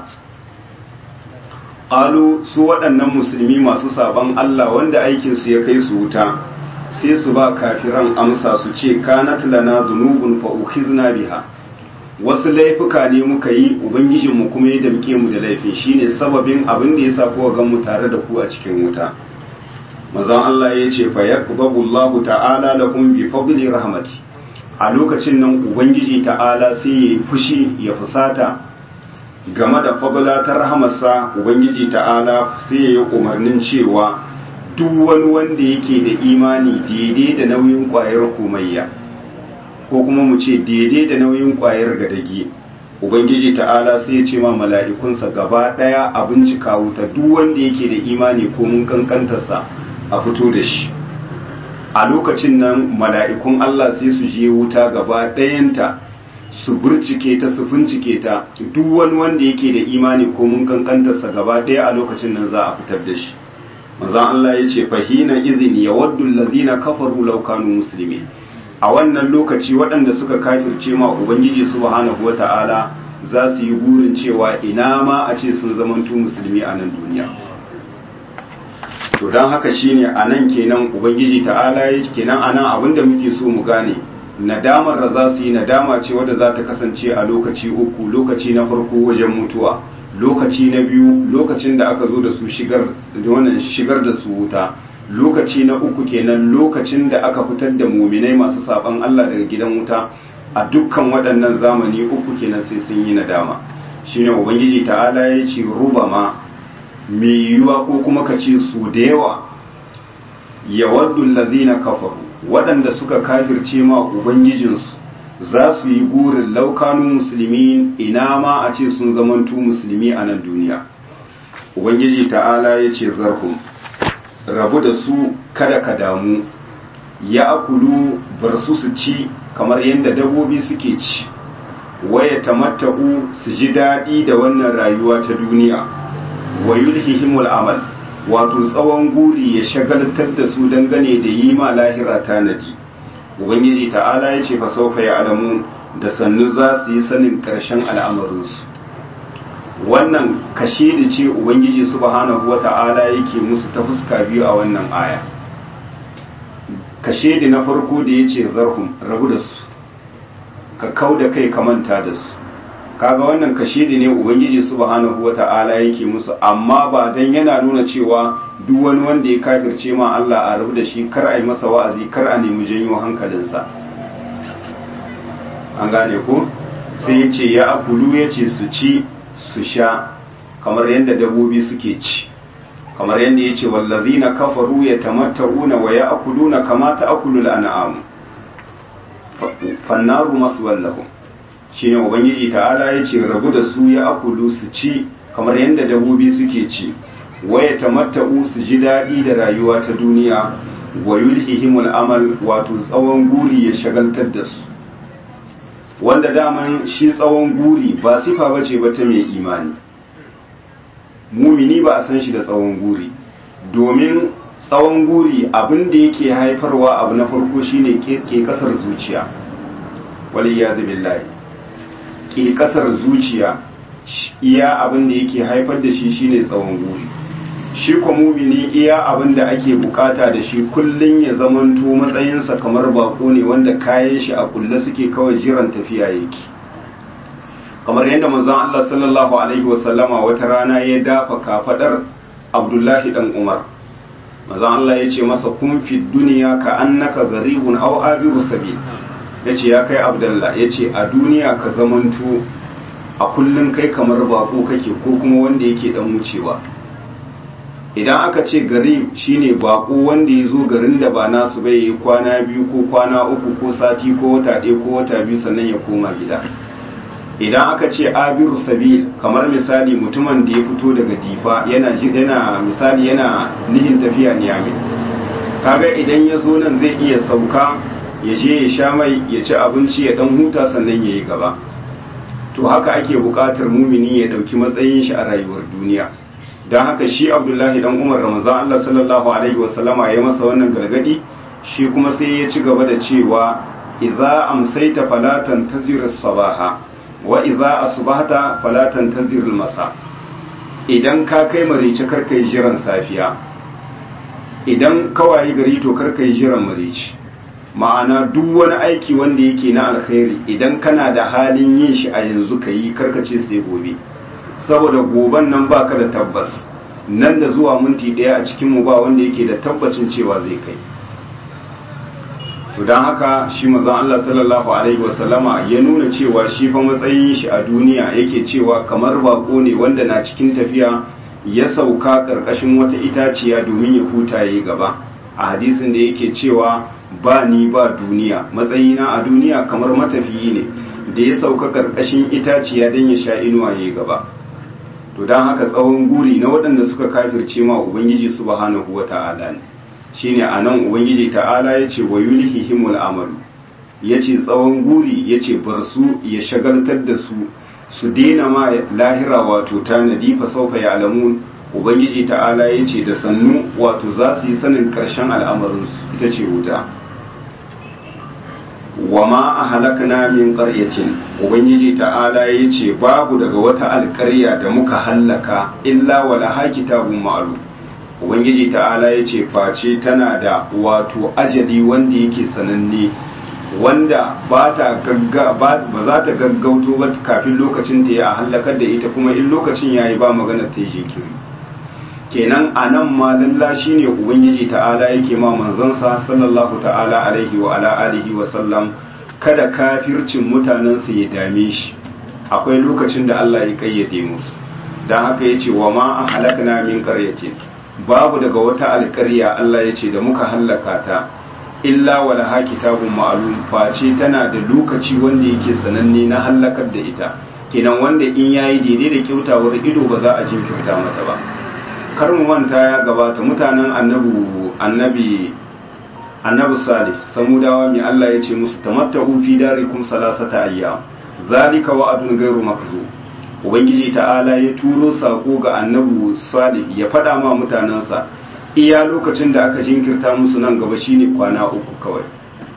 qalu su waɗannan musulmi masu saban Allah wanda aikin su ya kai su wuta sai su ba kafiran amsa su ce kanat lana dhunubun fa ukhizna biha wasu laifuka ne muka yi ubangijinmu kuma ya damke mu da laifin shine sababin abin da yasa kuka gan mu tare da ku a cikin wuta mazan Allah ya ce fa yaqbabu Allahu ta'ala lakum bi fadli rahmati a lokacin nan ubangiji ta'ala sai ya fushi ya fusata game da fadla ta rahamarsa ubangiji ta'ala sai ya yi umarnin cewa duk wani wanda yake da imani daidai da nauyin kwayar komayya ko kuma mu ce daidai da nauyin kwayar gadagi ubangiji ta'ala sai ya ce ma mala'ikunsa gaba daya a bincika wuta duk wanda yake da imani ko mun kankantarsa a fito da shi a lokacin nan mala'ikun Allah sai su je wuta gaba ɗayanta su burcike ta su fincike ta duk wani wanda yake da imani ko mun kankantarsa gaba ɗaya a lokacin nan za a fitar da shi manzon Allah ya ce fahina izin ya waddu allazina kafaru law kanu muslimin a wannan lokaci waɗanda suka kafirce ma ubangiji subhanahu wata'ala za su yi burin cewa ina ma a ce sun zamanto musulmi a nan duniya to don haka shine a nan kenan ubangiji ta'ala ya kenan a nan abinda muke so mu gane nadamar da za su yi nadama ce wadda za ta kasance a lokaci uku lokaci na farko wajen mutuwa lokaci na biyu lokacin da aka zo da su shigar da wannan shigar da su wuta lokaci na uku kenan lokacin da aka fitar da muminai masu saban Allah daga gidan wuta a dukkan waɗannan zamani uku kenan sai sun yi nadama shine ubangiji ta'ala ya ce rubama mai yiwuwa ko kuma ka ce su da yawa yawaddu allazina kafaru waɗanda suka kafirce ma ubangijinsu za su yi burin laukanu musulmi ina ma a ce sun zamantu musulmi a nan duniya ubangiji ta'ala ya ce zarhum rabu da su kada ka damu ya akulu bar su su ci kamar yadda dabbobi suke ci waya tamatta'u su ji daɗi da wannan rayuwa ta duniya wa yulhihimul amal wato tsawon guri ya shagaltar da su dangane da yi ma lahira tanadi ubangiji ta'ala ya ce fa saufa ya alamu da sannu za su yi sanin ƙarshen al'amarinsu wannan kashe da ce ubangiji subhanahu wa ta'ala yake musu ta fuska biyu a wannan aya kashe da na farko da ya ce zarhum rabu da su ka kau da kai ka manta da su kaga wannan kashe da ne ubangiji subhanahu wa ta'ala yake musu amma ba dan yana nuna cewa duk wani wanda ya kafirce ma Allah a rabu da shi kar a yi masa wa'azi kar a nemi janyo hankalinsa an gane ko sai ya ce ya akulu ya ce su ci su sha kamar yadda dabobi suke ci kamar yadda ya ce wallazina kafaru ya tamatta'una wa ya akuluna kama ta akulul an'am fannaru maswal lahum shine ubangiji ta'ala yace rabu da su ya akulu su ci kamar yadda dabobi suke ci waya tamatta'u su ji daɗi da rayuwa ta duniya wa yulhihimul amal wato tsawon guri ya shagaltar da su wanda daman shi tsawon guri ba sifa bace ba ta mai imani mumini ba a san shi da tsawon guri domin tsawon guri abin da yake haifarwa abu na farko shine ke kasar zuciya waliyazu billahi ke kasar zuciya iya abin da yake haifar da shi shine tsawon guri shi ko mumini iya abin da ake bukata da shi kullun ya zamanto matsayinsa kamar bako ne wanda kayan shi a kulle suke kawai jiran tafiya yake kamar yadda manzon Allah sallallahu alaihi wasallama wata rana ya dafa kafadar Abdullahi dan Umar manzon Allah ya ce masa kun fi duniya ka annaka garibun aw abiru sabil yace ya kai Abdullah yace a duniya ka zamanto a kullun kai kamar bako kake ko kuma wanda yake dan wucewa idan aka ce garib shine bako wanda ya zo garin da ba nasu bai yi kwana biyu ko kwana uku ko sati ko wata ɗaya ko wata biyu sannan ya koma gida idan aka ce abiru sabil kamar misali mutumin da ya fito daga difa yana yana misali yana nihin tafiya niyami kaga idan ya zo nan zai iya sauka ya je ya sha mai ya ci abinci ya dan huta sannan ya yi gaba to haka ake buƙatar mumini ya ɗauki matsayin shi a rayuwar duniya don haka shi abdullahi dan umar ramazan allah sallallahu alaihi wasallama ya masa wannan gargadi shi kuma sai ya ci gaba da cewa idza amsaita falatan tazir sabaha wa idza asbahta falatan tazir masa idan ka kai marice kar kai jiran safiya idan kawai gari to kar kai jiran marice ma'ana duk wani aiki wanda yake na alkhairi idan kana da halin yin shi a yanzu ka yi karkace sai gobe saboda goban nan baka da tabbas nan da zuwa minti daya a cikin mu ba wanda yake da tabbacin cewa zai kai to don haka shi mazan Allah sallallahu alaihi wasallama ya nuna cewa shi fa matsayin shi a duniya yake cewa kamar bako ne wanda na cikin tafiya ya sauka karkashin wata itaciya domin ya huta yayi gaba a hadisin da yake cewa ba ni ba duniya matsayina a duniya kamar matafiyi ne da ya sauka karkashin itaciya don ya sha inuwa yayi gaba to don haka tsawon guri na waɗanda suka kafirce ma ubangiji subhanahu wata'ala ne shine anan ubangiji ta'ala yace wa yulhihimul amalu yace tsawon guri yace bar su ya shagaltar da su su daina ma lahira wato tanadi fa saufa ya'lamun ubangiji ta'ala yace da sannu wato za su yi sanin karshen al'amarin su ita ce wuta wa ma ahlakna min qaryatin ubangiji ta'ala yace babu daga wata alƙarya da muka hallaka illa wala kitabun ma'lum ubangiji ta'ala ya ce face tana da wato ajali wanda yake sananne wanda ba ta ba za ta gaggauto ba kafin lokacin ta ya halakar da ita kuma in lokacin ya yi ba magana ta yi jinkiri kenan a nan ma lalla shi ne ubangiji ta'ala yake ma manzansa sallallahu ta'ala alaihi wa ala alihi wa sallam kada kafircin mutanensa ya dame shi akwai lokacin da Allah ya kayyade musu don haka ya ce wa ma a halakna min qaryatin babu daga wata alƙarya Allah ya ce da muka hallaka ta illa wala ha kitabun ma'lum face tana da lokaci wanda yake sananne na hallakar da ita kenan wanda in yayi daidai da kyautawar ido ba za a jinkirta mata ba kar mu manta ya gabata mutanen annabi annabi annabi salih samudawa mai Allah ya ce musu tamattahu fi darikum salasata ayyam zalika wa'adun ghairu makzub ubangiji ta'ala ya turo sako ga annabi salih ya faɗa ma mutanensa iya lokacin da aka jinkirta musu nan gaba shine kwana uku kawai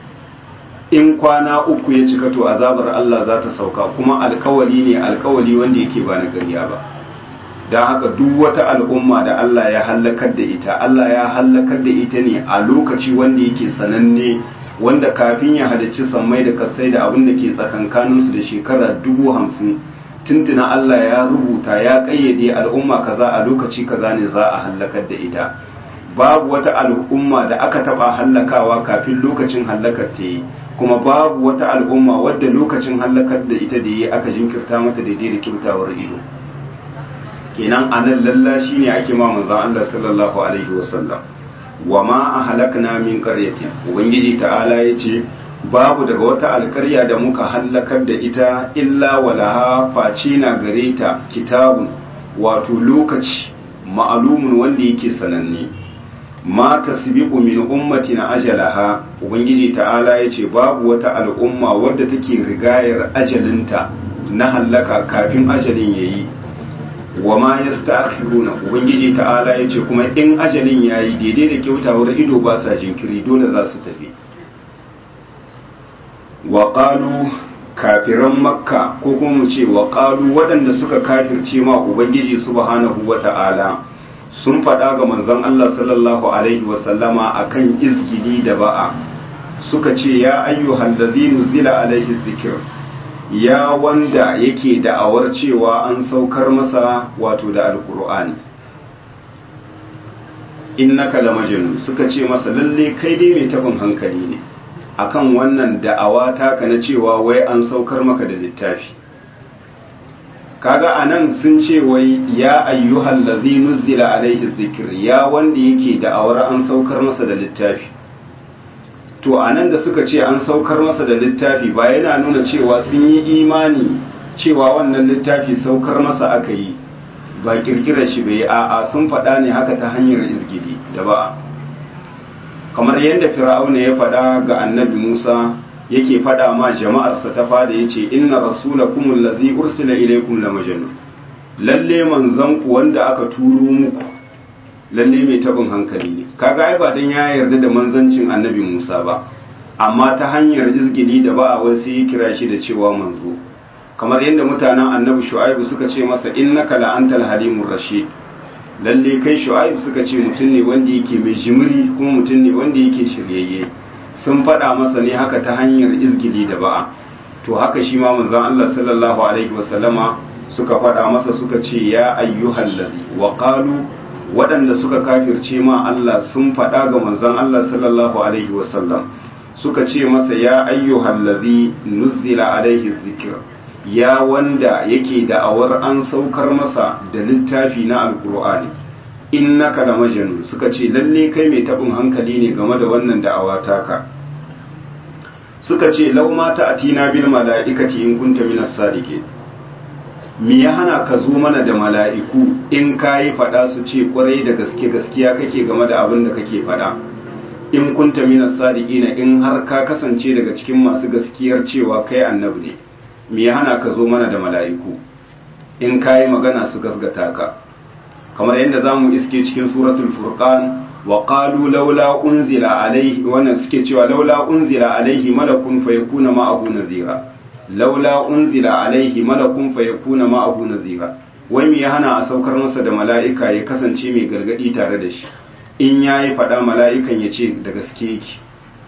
in kwana uku ya cika to azabar Allah za ta sauka kuma alkawali ne alkawali wanda yake ba na gariya ba don haka duk wata al'umma da Allah ya hallakar da ita Allah ya hallakar da ita ne a lokaci wanda yake sananne wanda kafin ya halicci sammai da kasai da abin da ke tsakankaninsu da shekara dubu hamsin tuntuna Allah ya rubuta ya kayyade al'umma kaza a lokaci kaza ne za a hallakar da ita babu wata al'umma da aka taba hallakawa kafin lokacin hallakar ta yi kuma babu wata al'umma wadda lokacin hallakar da ita da yi aka jinkirta mata daidai da kyautawar ido kenan anan lalla shine ake ma manzon Allah sallallahu alaihi wasallam wa ma ahlakna min qaryatin ubangiji ta'ala yace babu daga wata alkarya da muka hallakar da ita illa walaha face na gare ta kitabun wato lokaci ma'alumun wanda yake sananne ma tasbiqu min ummatin ajalaha ubangiji ta'ala yace babu wata al'umma wadda take rigayar ajalinta na hallaka kafin ajalin yayi wa ma yasta'khiruna ubangiji ta'ala yace kuma in ajalin yayi daidai da kyautawar ido ba sa jinkiri dole za su tafi wa qalu kafiran makka ko kuma mu ce wa qalu waɗanda suka kafirce ma ubangiji subhanahu wata'ala sun faɗa ga manzon Allah sallallahu alaihi wa sallama akan izgili da ba'a suka ce ya ayyuhal ladhina zila alaihi dhikr ya wanda yake da'awar cewa an saukar masa wato da alkur'ani innaka lamajnun suka ce masa lalle kai dai mai tabin hankali ne akan wannan da'awa taka na cewa wai an saukar maka da littafi kaga anan sun ce wai ya ayyuhal ladhi nuzila alaihi dhikr ya wanda yake da'awar an saukar masa da littafi to a nan da suka ce an saukar masa da littafi ba yana nuna cewa sun yi imani cewa wannan littafi saukar masa aka yi ba kirkirar shi bai a'a sun faɗa ne haka ta hanyar izgidi da ba kamar yadda fir'auna ya faɗa ga annabi musa yake faɗa ma jama'arsa ta fada ya ce inna rasulakum allazi ursila ilaykum la majnun lalle manzon ku wanda aka turo muku lalle mai tabin hankali ne kaga ai ba dan ya yarda da manzancin annabi Musa ba amma ta hanyar izgili da ba a wai sai ya kira shi da cewa manzo kamar yadda mutanen annabi Shu'aibu suka ce masa innaka la antal halimur rashid lalle kai Shu'aibu suka ce mutum ne wanda yake mai jimiri kuma mutum ne wanda yake shiryayye sun faɗa masa ne haka ta hanyar izgili da ba'a to haka shi ma manzon Allah sallallahu alaihi wasallama suka faɗa masa suka ce ya ayyuhal ladhi wa qalu waɗanda suka kafirce ma Allah sun faɗa ga manzon Allah sallallahu alaihi wasallam suka ce masa ya ayyuhal ladhi nuzila alaihi dhikr ya wanda yake da'awar an saukar masa da littafi na alqur'ani innaka la majnun suka ce lalle kai mai tabin hankali ne game da wannan da'awa taka suka ce law ma ta'tina bil mala'ikati in kunta minas sadiqin me ya hana ka zo mana da mala'iku in ka yi faɗa su ce kwarai da gaske gaskiya kake game da abin da kake faɗa in kunta minas sadiqina in har ka kasance daga cikin masu gaskiyar cewa kai annabi ne me ya hana ka zo mana da mala'iku in ka yi magana su gasgata ka kamar yadda za mu iske cikin suratul furqan wa qalu laula unzila alaihi wannan suke cewa laula unzila alaihi malakun fayakuna ma'ahu nazira laula unzila alaihi malakun fayakuna ma'ahu nazira wai me ya hana a saukar masa da mala'ika ya kasance mai gargadi tare da shi in yayi fada mala'ikan ya ce da gaske yake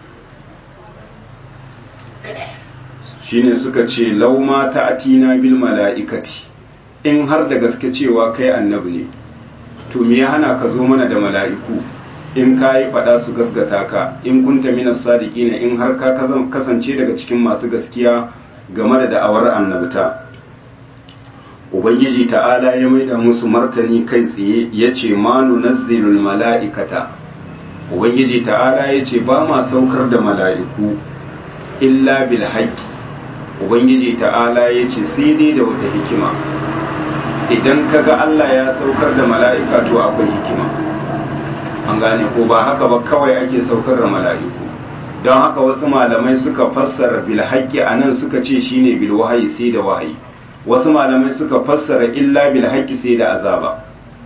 shine suka ce lauma ta'atina bil mala'ikati in har da gaske cewa kai annabi ne to me ya hana ka zo mana da mala'iku in ka yi faɗa su gasgata ka in kunta minas sadiqina in har ka kasance daga cikin masu gaskiya game da da'awar annabta ubangiji ta'ala ya maida musu martani kai tsaye ya ce ma nunazzilul mala'ikata ubangiji ta'ala ya ce ba ma saukar da mala'iku illa bil haqqi ubangiji ta'ala ya ce sai dai da wata hikima idan kaga Allah ya saukar da mala'ika to akwai hikima an gane ko ba haka ba kawai ake saukar da mala'iku don haka wasu malamai suka fassara bil haqqi anan suka ce shine bil wahayi sai da wahayi wasu malamai suka fassara illa bil haqqi sai da azaba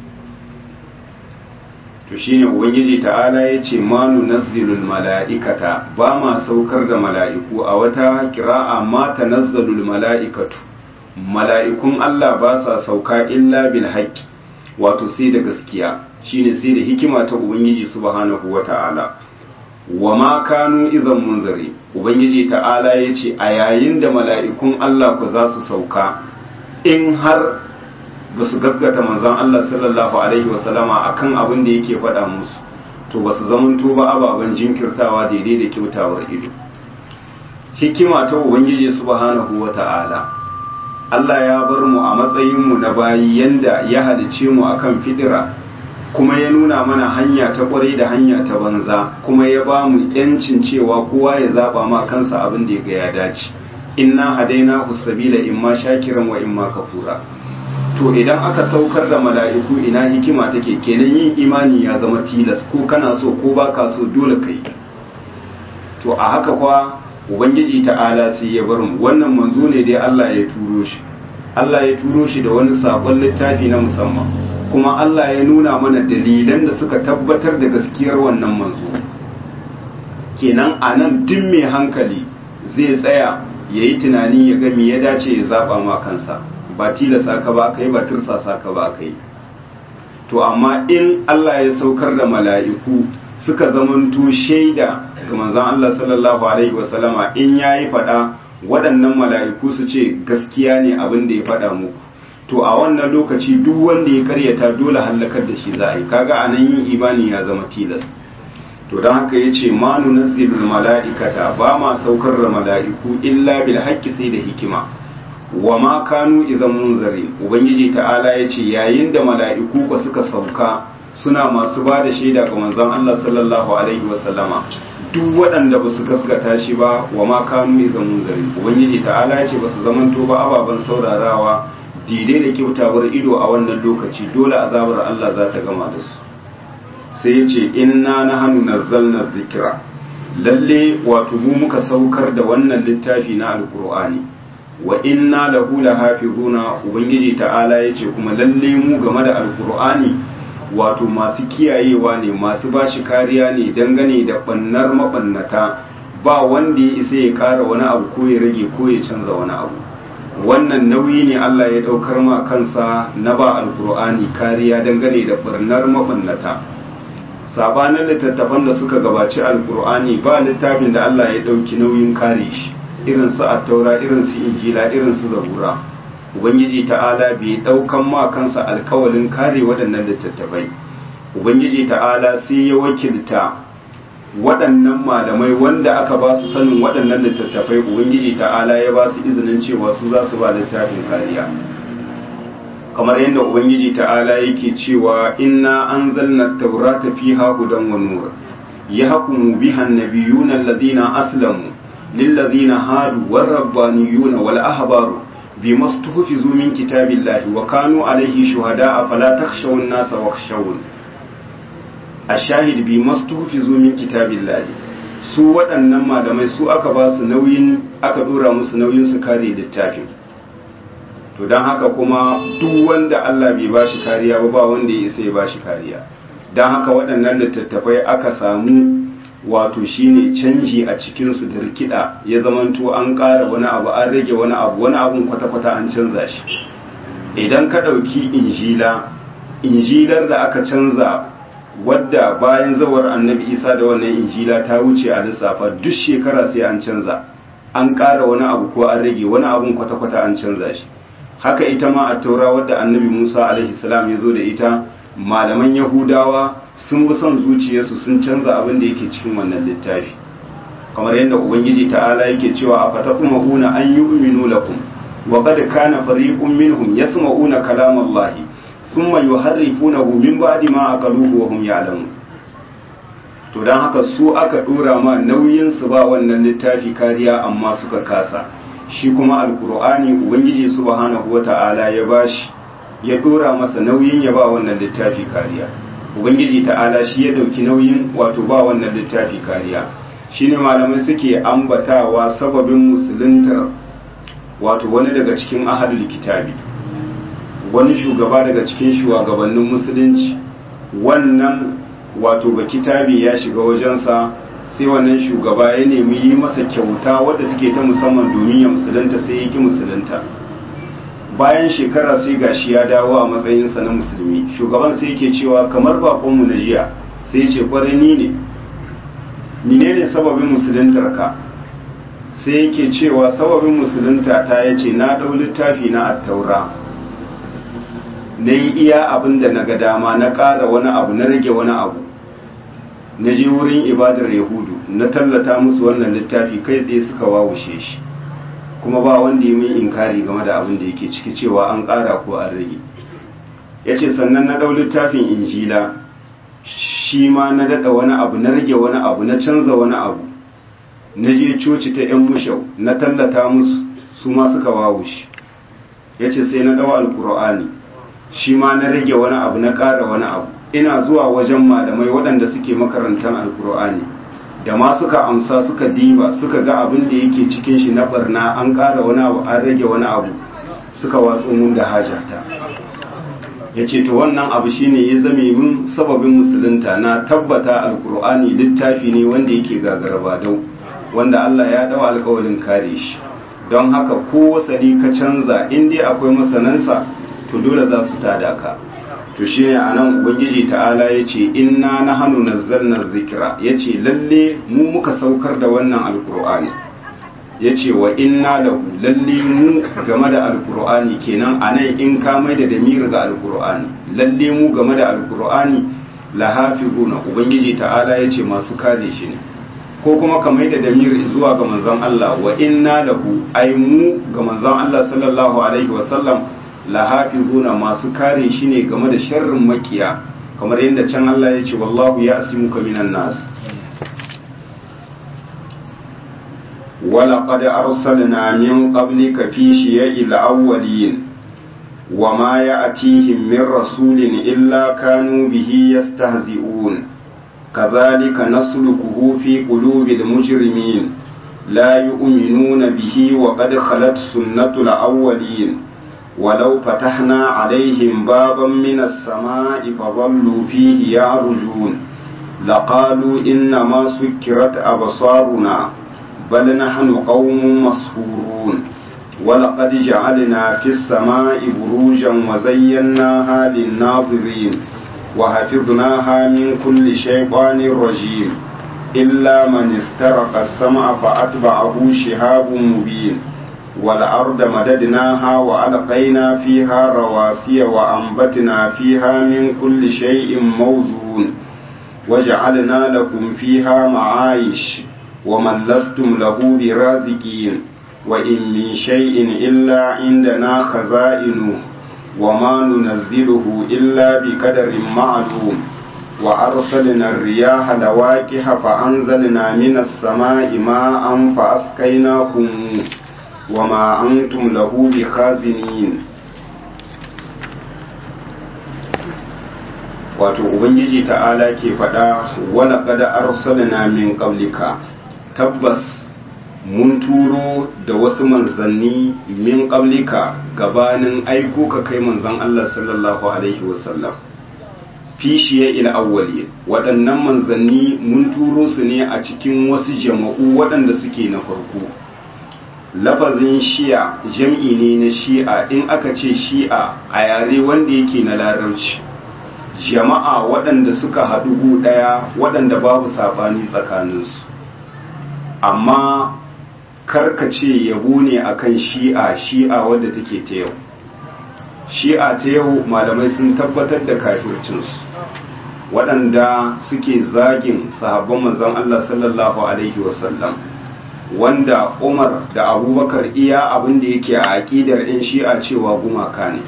to shine ubangiji ta'ala ya ce ma nunazzilul mala'ikata ba ma saukar da mala'iku a wata kira'a ma tanazzalul mala'ikatu mala'ikun Allah ba sa sauka illa bil haqqi wato sai da gaskiya shine sai da hikima ta ubangiji subhanahu wata'ala wa ma kanu idan munzari ubangiji ta'ala ya ce a yayin da mala'ikun Allah ku za su sauka in har ba su gaskata manzon Allah sallallahu alaihi wasallama akan abin da yake faɗa musu to ba su zamanto ba ababen jinkirtawa daidai da kyautawar ido hikima ta ubangiji subhanahu wata'ala Allah ya bar mu a matsayin mu na bayi yanda ya halice mu akan fidira kuma ya nuna mana hanya ta kwarai da hanya ta banza kuma ya ba mu yancin cewa kowa ya zaba ma kansa abin da ya ga ya dace inna hadaina sabila imma shakiran wa imma kafura to idan aka saukar da mala'iku ina hikima take kenan yin imani ya zama tilas ko kana so ko baka so dole kai to a haka kwa ubangiji ta'ala sai ya bar mu wannan manzo ne dai Allah ya turo shi Allah ya turo shi da wani sabon littafi na musamman kuma Allah ya nuna mana dalilan da suka tabbatar da gaskiyar wannan manzo kenan a nan duk mai hankali zai tsaya ya yi tunani ya ga me ya dace ya zaba ma kansa ba tilasa ka ba kai ba tursasa ka ba kai to amma in Allah ya saukar da mala'iku suka zamanto shaida ga manzon Allah sallallahu alaihi wasallama in yayi fada waɗannan mala'iku su ce gaskiya ne abin da ya fada muku to a wannan lokaci duk wanda ya karyata dole hallakar da shi za a yi kaga anan yin imani ya zama tilas to don haka ya ce ma nunazzilul mala'ikata ba ma saukar da mala'iku illa bil haqqi sai da hikima wa ma kanu idan munzari ubangiji ta'ala ya ce yayin da mala'iku ba suka sauka suna masu ba da shaida ga manzon Allah sallallahu alaihi wa sallama duk waɗanda ba su gaskata shi ba wa ma kanu idan munzari ubangiji ta'ala ya ce ba su zamanto ba ababen saurarawa daidai da kyautawar ido a wannan lokaci dole azabar Allah za ta gama da su sai ya ce inna nahnu nazzalna dhikra lalle wato mu muka saukar da wannan littafi na alqur'ani wa inna lahu lahafizuna ubangiji ta'ala yace kuma lalle mu game da alqur'ani wato masu kiyayewa ne masu bashi kariya ne dangane da bannar mabannata ba wanda ya isa ya kara wani abu ko ya rage ko ya canza wani abu wannan nauyi ne Allah ya daukar ma kansa na ba alqur'ani kariya dangane da barnar mabannata sabanin littattafan da suka gabaci alqur'ani ba littafin da Allah ya dauki nauyin kare shi irin su attaura irin su injila irin su zabura ubangiji ta'ala bai daukan ma kansa alkawalin kare waɗannan littattafai ubangiji ta'ala sai ya wakilta waɗannan malamai wanda aka ba su sanin waɗannan littattafai ubangiji ta'ala ya ba su izinin cewa su za su ba littafin kariya kamar yadda ubangiji ta'ala yake cewa inna anzalna taurata fiha hudan wa nur yahkumu biha an-nabiyuna alladhina aslamu للذين هادوا والربانيون والأحبار بما استحفظوا من كتاب الله وكانوا عليه شهداء فلا تخشوا الناس واخشون الشاهد بما استحفظوا من كتاب الله su waɗannan malamai su aka ba su nauyin aka ɗora musu nauyin su kare littafin to don haka kuma duk wanda Allah bai ba shi kariya ba ba wanda ya isa ya ba shi kariya don haka waɗannan littattafai aka samu wato shine canji a cikinsu da rikida ya zamanto an ƙara wani abu an rage wani abu wani abun kwata-kwata an canza shi idan ka ɗauki injila injilar da aka canza wadda bayan zawar annabi isa da wannan injila ta wuce a lissafa duk shekara sai an canza an ƙara wani abu ko an rage wani abun kwata-kwata an canza shi haka ita ma a taura wadda annabi musa alaihi salam ya zo da ita malaman yahudawa sun bi son zuciyarsu sun canza abin da yake cikin wannan littafi kamar yadda ubangiji ta'ala yake cewa a fatatumahuna an yu'minu lakum wa qad kana fariqun minhum yasma'una kalam Allah thumma yuharrifunahu min ba'di ma aqaluhu wa hum ya'lamun to dan haka su aka dora ma nauyin su ba wannan littafi kariya amma suka kasa shi kuma alqur'ani ubangiji subhanahu wata'ala ya bashi ya dora masa nauyin ya ba wannan littafi kariya ubangiji ta'ala shi ya dauki nauyin wato ba wannan littafi kariya shine malamai suke ambatawa sababin musuluntar wato wani daga cikin ahadul kitabi wani shugaba daga cikin shugabannin musulunci wannan wato ba kitabi ya shiga wajensa sai wannan shugaba ya nemi yi masa kyauta wadda take ta musamman domin ya musulunta sai ya ki musulunta bayan shekara sai gashi ya dawo a matsayinsa na musulmi shugaban sai yake cewa kamar bakonmu na jiya sai ya ce kwarai ni ne menene sababin musuluntar ka sai yake cewa sababin musulunta ta ya ce na ɗau littafi na attaura na yi iya abin da na ga dama na ƙara wani abu na rage wani abu na je wurin ibadar yahudu na tallata musu wannan littafi kai tsaye suka wawushe shi kuma ba wanda ya mai inkari game da abin da yake ciki cewa an ƙara ko an rage ya ce sannan na ɗau littafin injila shi ma na daɗa wani abu na rage wani abu na canza wani abu na je coci ta 'yan mushau na tallata musu su ma suka wawushi ya ce sai na ɗawa alkur'ani shi ma na rage wani abu na ƙara wani abu ina zuwa wajen malamai waɗanda suke makarantar alkur'ani da ma suka amsa suka diba suka ga abin da yake cikin shi na barna an ƙara wani abu an rage wani abu suka watso mun da hajata ya ce to wannan abu shine ya zame min sababin musulunta na tabbata alkur'ani littafi ne wanda yake gagaraba dau wanda Allah ya dawa alkawarin kare shi don haka ko wasali ka canza in dai akwai masanansa to dole za su tada ka to shi ne a nan ubangiji ta'ala ya ce inna na hannu nazzalna zikira ya ce lalle mu muka saukar da wannan alkur'ani ya ce wa inna lahu lalle mu game da alkur'ani kenan a nan in ka mai da damiri ga alkur'ani lalle mu game da alkur'ani lahafizuna ubangiji ta'ala ya ce masu kare shi ne ko kuma ka mai da damiri zuwa ga manzon Allah wa inna lahu ai mu ga manzon Allah sallallahu alaihi wa sallam lahafizuna masu kare shi ne game da sharrin makiya kamar yadda can Allah ya ce wallahu ya asimuka minan nas ولقد أرسلنا من قبلك في شيع الأولين وما يأتيهم من رسول إلا كانوا به يستهزئون كذلك نسلكه في قلوب المجرمين لا يؤمنون به وقد خلت سنة الأولين ولو فتحنا عليهم بابا من السماء فظلوا فيه يعرجون لقالوا إنما سكرت أبصارنا بل نحن قوم مسحورون ولقد جعلنا في السماء بروجا وزيناها للناظرين وحفظناها من كل شيطان رجيم إلا من استرق السمع فأتبعه شهاب مبين والأرض مددناها وألقينا فيها رواسي وأنبتنا فيها من كل شيء موزون وجعلنا لكم فيها معايش ومن لستم له برازقين وإن من شيء إلا عندنا خزائنه وما ننزله إلا بقدر معلوم وأرسلنا الرياح لواكح فأنزلنا من السماء ماء فأسقيناكم وما أنتم له بخازنين wato ubangiji ta'ala ke faɗa wala kada arsalna min qablika tabbas mun turo da wasu manzanni min qablika gabanin aiko ka kai manzan Allah sallallahu alaihi wasallam fishiye ila awwali waɗannan manzanni mun turo su ne a cikin wasu jama'u waɗanda suke na farko lafazin shi'a jam'i ne na shi'a in aka ce shi'a a yare wanda yake na larabci jama'a waɗanda suka haɗu gu ɗaya waɗanda babu saɓani tsakaninsu amma karkace yabo ne akan shi'a shi'a wadda take ta yau shi'a ta yau malamai sun tabbatar da kafircinsu waɗanda suke zagin sahabban manzon Allah sallallahu alaihi wasallam wanda Umar da Abubakar iya abin da yake a aƙidar 'yan shi'a cewa gumaka ne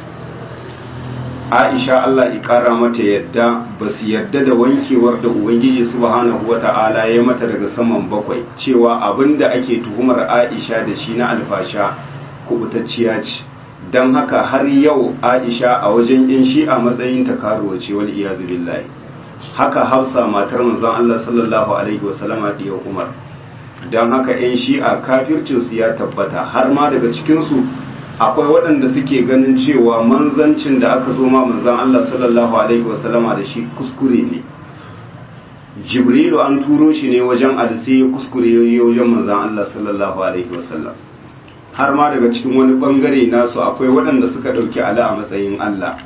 Aisha Allah ƙara mata yadda ba su yadda da wankewar da Ubangiji subhanahu wata'ala ya mata daga saman bakwai cewa abin da ake tuhumar Aisha da shi na alfasha kubutacciya ce don haka har yau Aisha a wajen yan shi a matsayin ta karuwa ce wal iyazu billahi haka Hafsa matar manzon Allah sallallahu alaihi wasallama da Umar don haka yan shi'a kafircinsu ya tabbata har ma daga cikinsu akwai waɗanda suke ganin cewa manzancin da aka zo ma manzan Allah sallallahu alaihi wasallama da shi kuskure ne jibrilu an turo shi ne wajen adisi kuskure wajen manzan Allah sallallahu alaihi wasallam har ma daga cikin wani bangare nasu akwai waɗanda suka ɗauki ala a matsayin Allah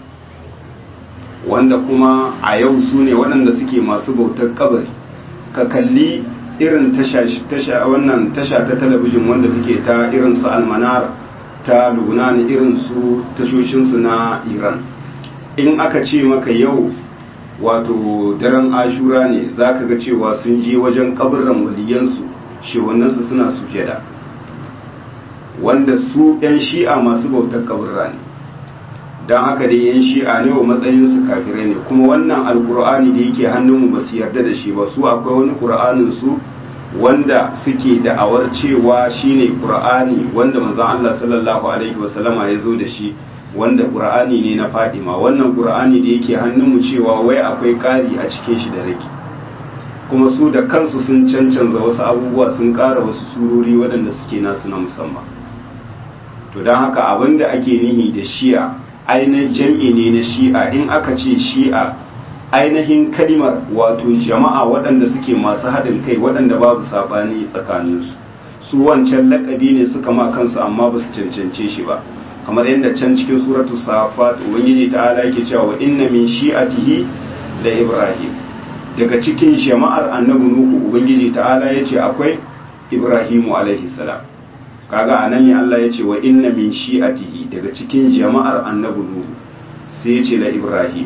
wanda kuma a yau su ne waɗanda suke masu bautar kabari ka kalli irin tasha wannan tasha ta talabijin wanda take ta irin su almanar ta lubnan irin su tashoshinsu na iran in aka ce maka yau wato daren ashura ne za ka ga cewa sun je wajen kabirin waliyansu shewannansu suna sujada wanda su 'yan shi'a masu bautar kabirra ne don haka dai yan shi'a ne wa matsayinsu kafirai ne kuma wannan alkur'ani da yake hannunmu ba su yarda da shi ba su akwai wani kur'anin su wanda suke da'awar cewa shine qur'ani wanda manzon Allah sallallahu alaihi wasallama ya zo da shi wanda qur'ani ne na Fadima wannan qur'ani da yake hannunmu cewa wai akwai ƙari a cikin shi da rage kuma su da kansu sun cancanza wasu abubuwa sun ƙara wasu surori waɗanda suke nasu na musamman to don haka abin da ake nihi da shi'a ainihin jam'i ne na shi'a in aka ce shi'a ainihin kalimar wato jama'a waɗanda suke masu haɗin kai waɗanda babu saɓani tsakaninsu su wancan laƙabi ne suka ma kansu amma ba su cancance shi ba kamar yadda can cikin suratu safat ubangiji ta'ala yake cewa inna min shi'atihi da ibrahim daga cikin jama'ar annabi nuhu ubangiji ta'ala yace akwai ibrahimu alaihi salam kaga anan ne Allah yace wa inna min shi'atihi daga cikin jama'ar annabi nuhu sai yace la ibrahim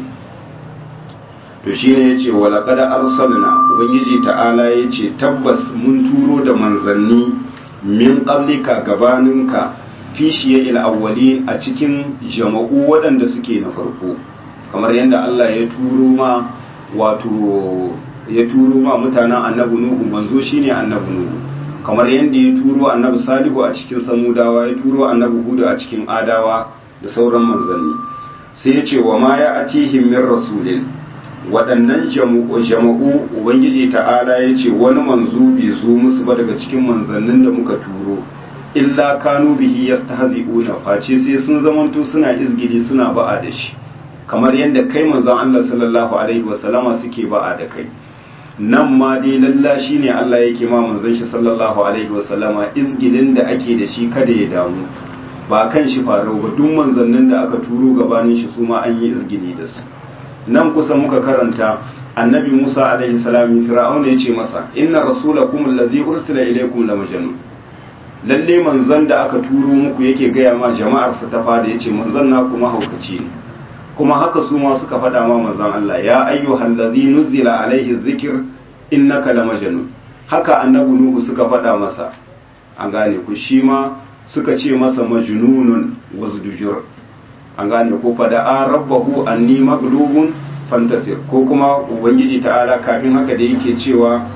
to shine yace wa laqad arsalna ubangiji ta'ala yace tabbas mun turo da manzanni min qablika gabaninka fi shiya'il awwalin a cikin jama'u waɗanda suke na farko kamar yadda Allah ya turo ma wato ya turo ma mutanen annabi nuhu manzo shine annabi nuhu kamar yadda ya turo annabi salihu a cikin samudawa ya turo annabi hudu a cikin adawa da sauran manzanni sai ya ce wa ma ya atihim min rasulin waɗannan jama'u ubangiji ta'ala ya ce wani manzo bai zo musu ba daga cikin manzannin da muka turo illa kanu bihi yastahzi'una face sai sun zamanto suna izgili suna ba'a da shi kamar yadda kai manzon Allah sallallahu alaihi wasallama suke ba'a da kai nan ma dai lalla shine Allah yake ma manzon shi sallallahu alaihi wasallama izgilin da ake da shi kada ya damu ba kan shi farau ba duk manzannin da aka turo gabanin shi su ma an yi izgili da su nan kusa muka karanta annabi Musa alaihi salam fir'auna ya ce masa inna rasulakum allazi ursila ilaykum la majnun lalle manzon da aka turo muku yake gaya ma jama'arsa ta fada yace manzon na kuma haukaci ne kuma haka su ma suka faɗa ma manzon Allah ya ayyuhal ladhi nuzila alaihi dhikr innaka la majnun haka annabi nuhu suka faɗa masa an gane ku shi ma suka ce masa majnunun wazdujur an gane ko fada a rabbahu anni maglubun fantasir ko kuma ubangiji ta'ala kafin haka da yake cewa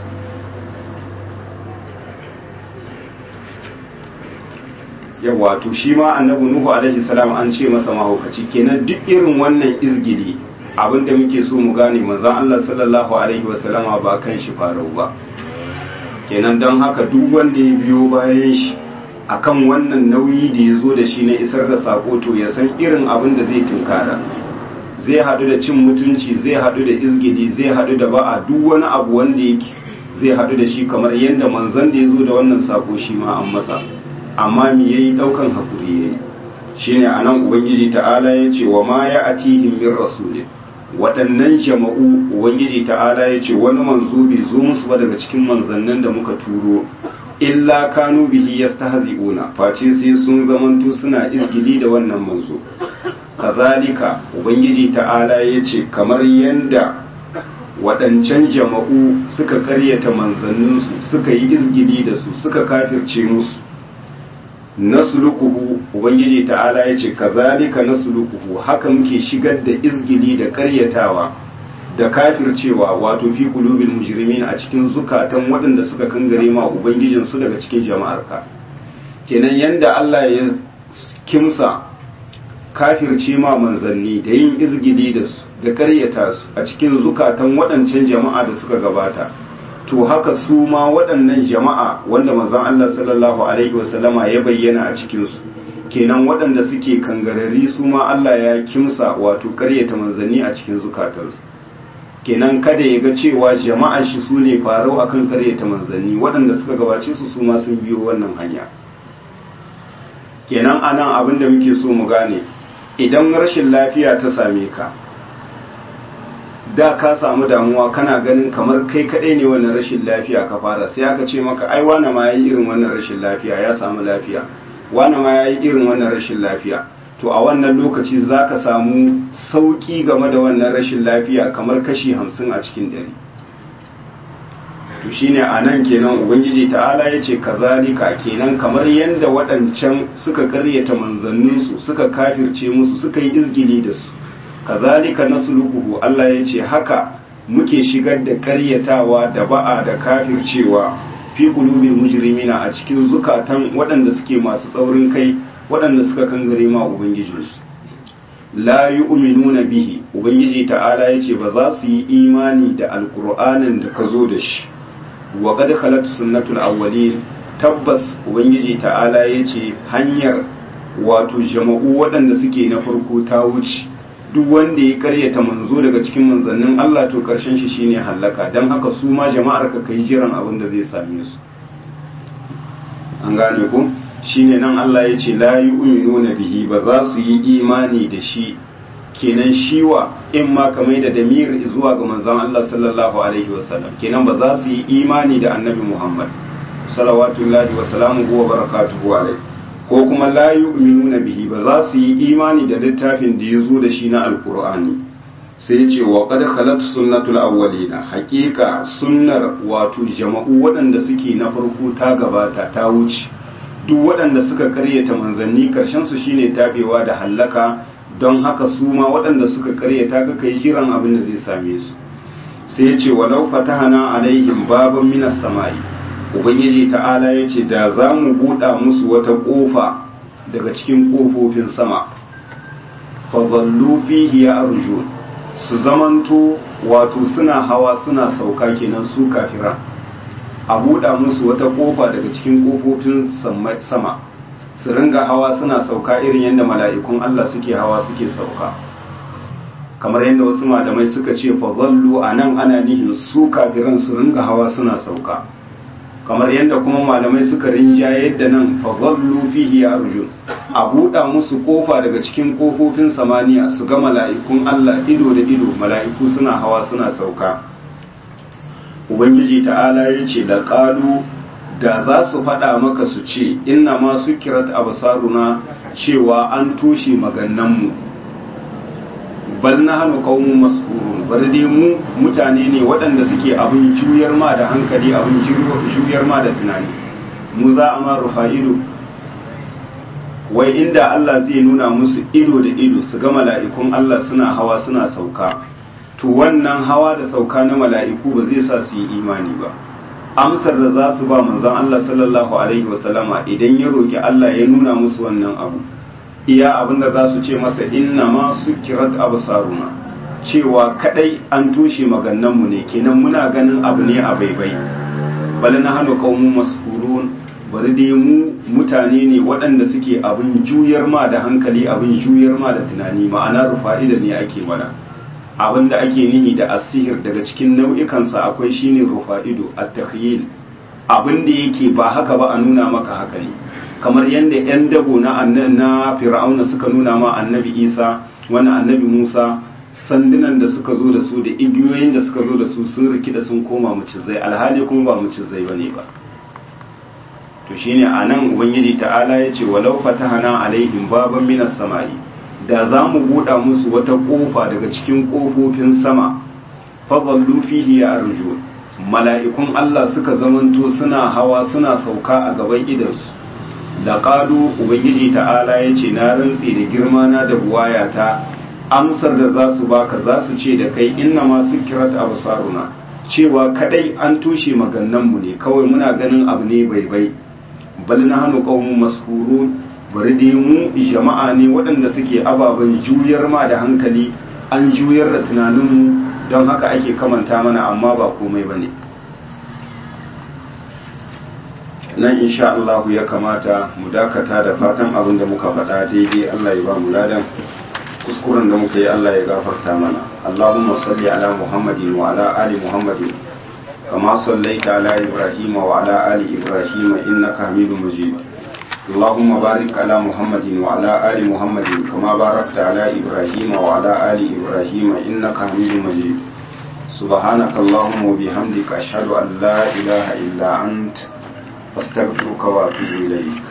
yawa to shi ma annabi nuhu alaihi salam an ce masa mahaukaci kenan duk irin wannan izgili abinda muke so mu gane manzon Allah sallallahu alaihi wasallama ba kan shi farau ba kenan don haka duk wanda ya biyo bayan shi akan wannan nauyi da ya zo da shi na isar da sako to ya san irin abin da zai tunkara zai haɗu da cin mutunci zai haɗu da izgili zai haɗu da ba'a duk wani abu wanda yake zai haɗu da shi kamar yadda manzon da ya zo da wannan sako shi ma an masa amma me yayi daukan hakuri yayi shine anan ubangiji ta'ala ya ce wa ma ya atihim min rasulin waɗannan jama'u ubangiji ta'ala ya ce wani manzo bai zo musu ba daga cikin manzannin da muka turo illa kanu bihi yastahzi'una face sai sun zamanto suna izgili da wannan manzo kazalika ubangiji ta'ala ya ce kamar yanda waɗancan jama'u suka karyata manzanninsu suka yi izgili da su suka kafirce musu nasluquhu ubangiji ta'ala yace kazalika nasluquhu haka muke shigar da izgili da karyatawa da kafircewa wato fi qulubil mujrimin a cikin zukatan waɗanda suka kangare ma ubangijin su daga cikin jama'arka kenan yanda Allah ya kimsa kafirce ma manzanni da yin izgili da su da karyata su a cikin zukatan waɗancan jama'a da suka gabata to haka su ma waɗannan jama'a wanda manzon Allah sallallahu alaihi wasallama ya bayyana a cikinsu kenan waɗanda suke kangarari su ma Allah ya kimsa wato ƙaryata manzanni a cikin zukatansu kenan kada ya ga cewa jama'ar shi su ne farau akan ƙaryata manzanni waɗanda suka gabace su su ma sun biyo wannan hanya kenan anan abin da muke so mu gane idan rashin lafiya ta same ka da ka samu damuwa kana ganin kamar kai kadai ne wannan rashin lafiya ka fara sai aka ce maka ai wani ma yayi irin wannan rashin lafiya ya samu lafiya wani ma yayi irin wannan rashin lafiya to a wannan lokaci zaka samu sauki game da wannan rashin lafiya kamar kashi hamsin a cikin dare to to shine anan kenan ubangiji ta'ala ya ce kazalika kenan kamar yadda waɗancan suka karyata manzanninsu suka kafirce musu suka yi izgili da su kazalika nasluquhu Allah ya ce haka muke shigar da karyatawa da ba'a da kafircewa fi qulubil mujrimina a cikin zukatan waɗanda suke masu tsaurin kai waɗanda suka kangare ma ubangijinsu la yu'minuna bihi ubangiji ta'ala yace ba za su yi imani da alqur'anin da ka zo da shi wa qad khalat sunnatul awwalin tabbas ubangiji ta'ala yace hanyar wato jama'u waɗanda suke na farko ta wuce duk wanda ya karyata manzo daga cikin manzannin Allah to karshen shi shine hallaka dan haka su ma jama'ar ka kai jiran abin da zai same su an gane ku shine nan Allah ya ce la yu'minuna bihi ba za su yi imani da shi kenan shiwa in ma kamar da damir zuwa ga manzon Allah sallallahu alaihi wasallam kenan ba za su yi imani da annabi Muhammad salawatullahi wa salamuhu wa barakatuhu alaihi ko kuma la yu'minuna bihi ba za su yi imani da littafin da ya zo da shi na alkur'ani sai ce wa qad khalat sunnatul awwalina haqiqa sunnar wato jama'u waɗanda suke na farko ta gabata ta wuce duk waɗanda suka karyata manzanni karshen su shine tabewa da hallaka don haka su ma waɗanda suka karyata ka kai jiran abin da zai same su sai ya ce walau fatahana alaihim baban minas sama'i ubangiji ta'ala ya ce da za mu buɗa musu wata ƙofa daga cikin ƙofofin sama fadallu fihi ya arju su zamanto wato suna hawa suna sauka kenan su kafira a buɗa musu wata ƙofa daga cikin ƙofofin sama su ringa hawa suna sauka irin yadda mala'ikun Allah suke hawa suke sauka kamar yadda wasu malamai suka ce fadallu a nan ana nihin su kafiran su ringa hawa suna sauka kamar yadda kuma malamai suka rinja yadda nan fadallu fihi ya arjun a buɗa musu kofa daga cikin kofofin samaniya su ga mala'ikun Allah ido da ido mala'iku suna hawa suna sauka ubangiji ta'ala ya ce da ƙalu da za su faɗa maka su ce inna ma su kirat abasaruna cewa an toshe magannanmu bal na hannu kaumun maskurun bari dai mu mutane ne waɗanda suke abin juyar ma da hankali abin juyar ma da tunani mu za a ma rufa ido wai inda Allah zai nuna musu ido da ido su ga mala'ikun Allah suna hawa suna sauka to wannan hawa da sauka na mala'iku ba zai sa su yi imani ba amsar da za su ba manzon Allah sallallahu alaihi wasallama idan ya roki Allah ya nuna musu wannan abu iya abinda za su ce masa inna ma sukirat absaruna cewa kadai an toshe magannanmu ne kenan muna ganin abu ne a baibai bal na hanu qaumun mas'ulun bari dai mu mutane ne waɗanda suke abin juyar ma da hankali abin juyar ma da tunani ma'ana rufa'ida ne ake mana abin da ake nihi da asihir daga cikin nau'ikansa akwai shine rufa'ido at-takhyil abin da yake ba haka ba a nuna maka haka ne kamar yadda 'yan dabo na na fir'auna suka nuna ma annabi isa wani annabi musa sandunan da suka zo da su da igiyoyin da suka zo da su sun rikida sun koma mucizai alhali kuma ba mucizai bane ba to shine anan ubangiji ta'ala ya ce walau fatahana alaihim baban minas sama'i da za mu buɗa musu wata ƙofa daga cikin ƙofofin sama fadallu fihi ya arju mala'ikun Allah suka zamanto suna hawa suna sauka a gaban idansu da ƙalu ubangiji ta'ala ya ce na rantsi da girma na da buwayata amsar da za su baka za su ce da kai inna masu kirat absaruna cewa kadai an tushe magannanmu ne kawai muna ganin abu ne bai bai bal na hannu qaumun mashurun bari dai mu jama'a ne waɗanda suke ababen juyar ma da hankali an juyar da tunaninmu don haka ake kamanta mana amma ba komai ba ne nan insha Allah ya kamata mu dakata da fatan abin da muka faɗa daidai Allah ya ba mu ladan kuskuren da muka yi Allah ya gafarta mana Allahumma salli ala Muhammadin wa ala ali Muhammadin kama sallaita ala Ibrahim wa ala ali Ibrahim innaka Hamidum Majid اللهم بارك على محمد وعلى آل محمد كما باركت على إبراهيم وعلى آل إبراهيم إنك حميد مجيد سبحانك اللهم وبحمدك أشهد أن لا إله إلا أنت أستغفرك وأتوب إليك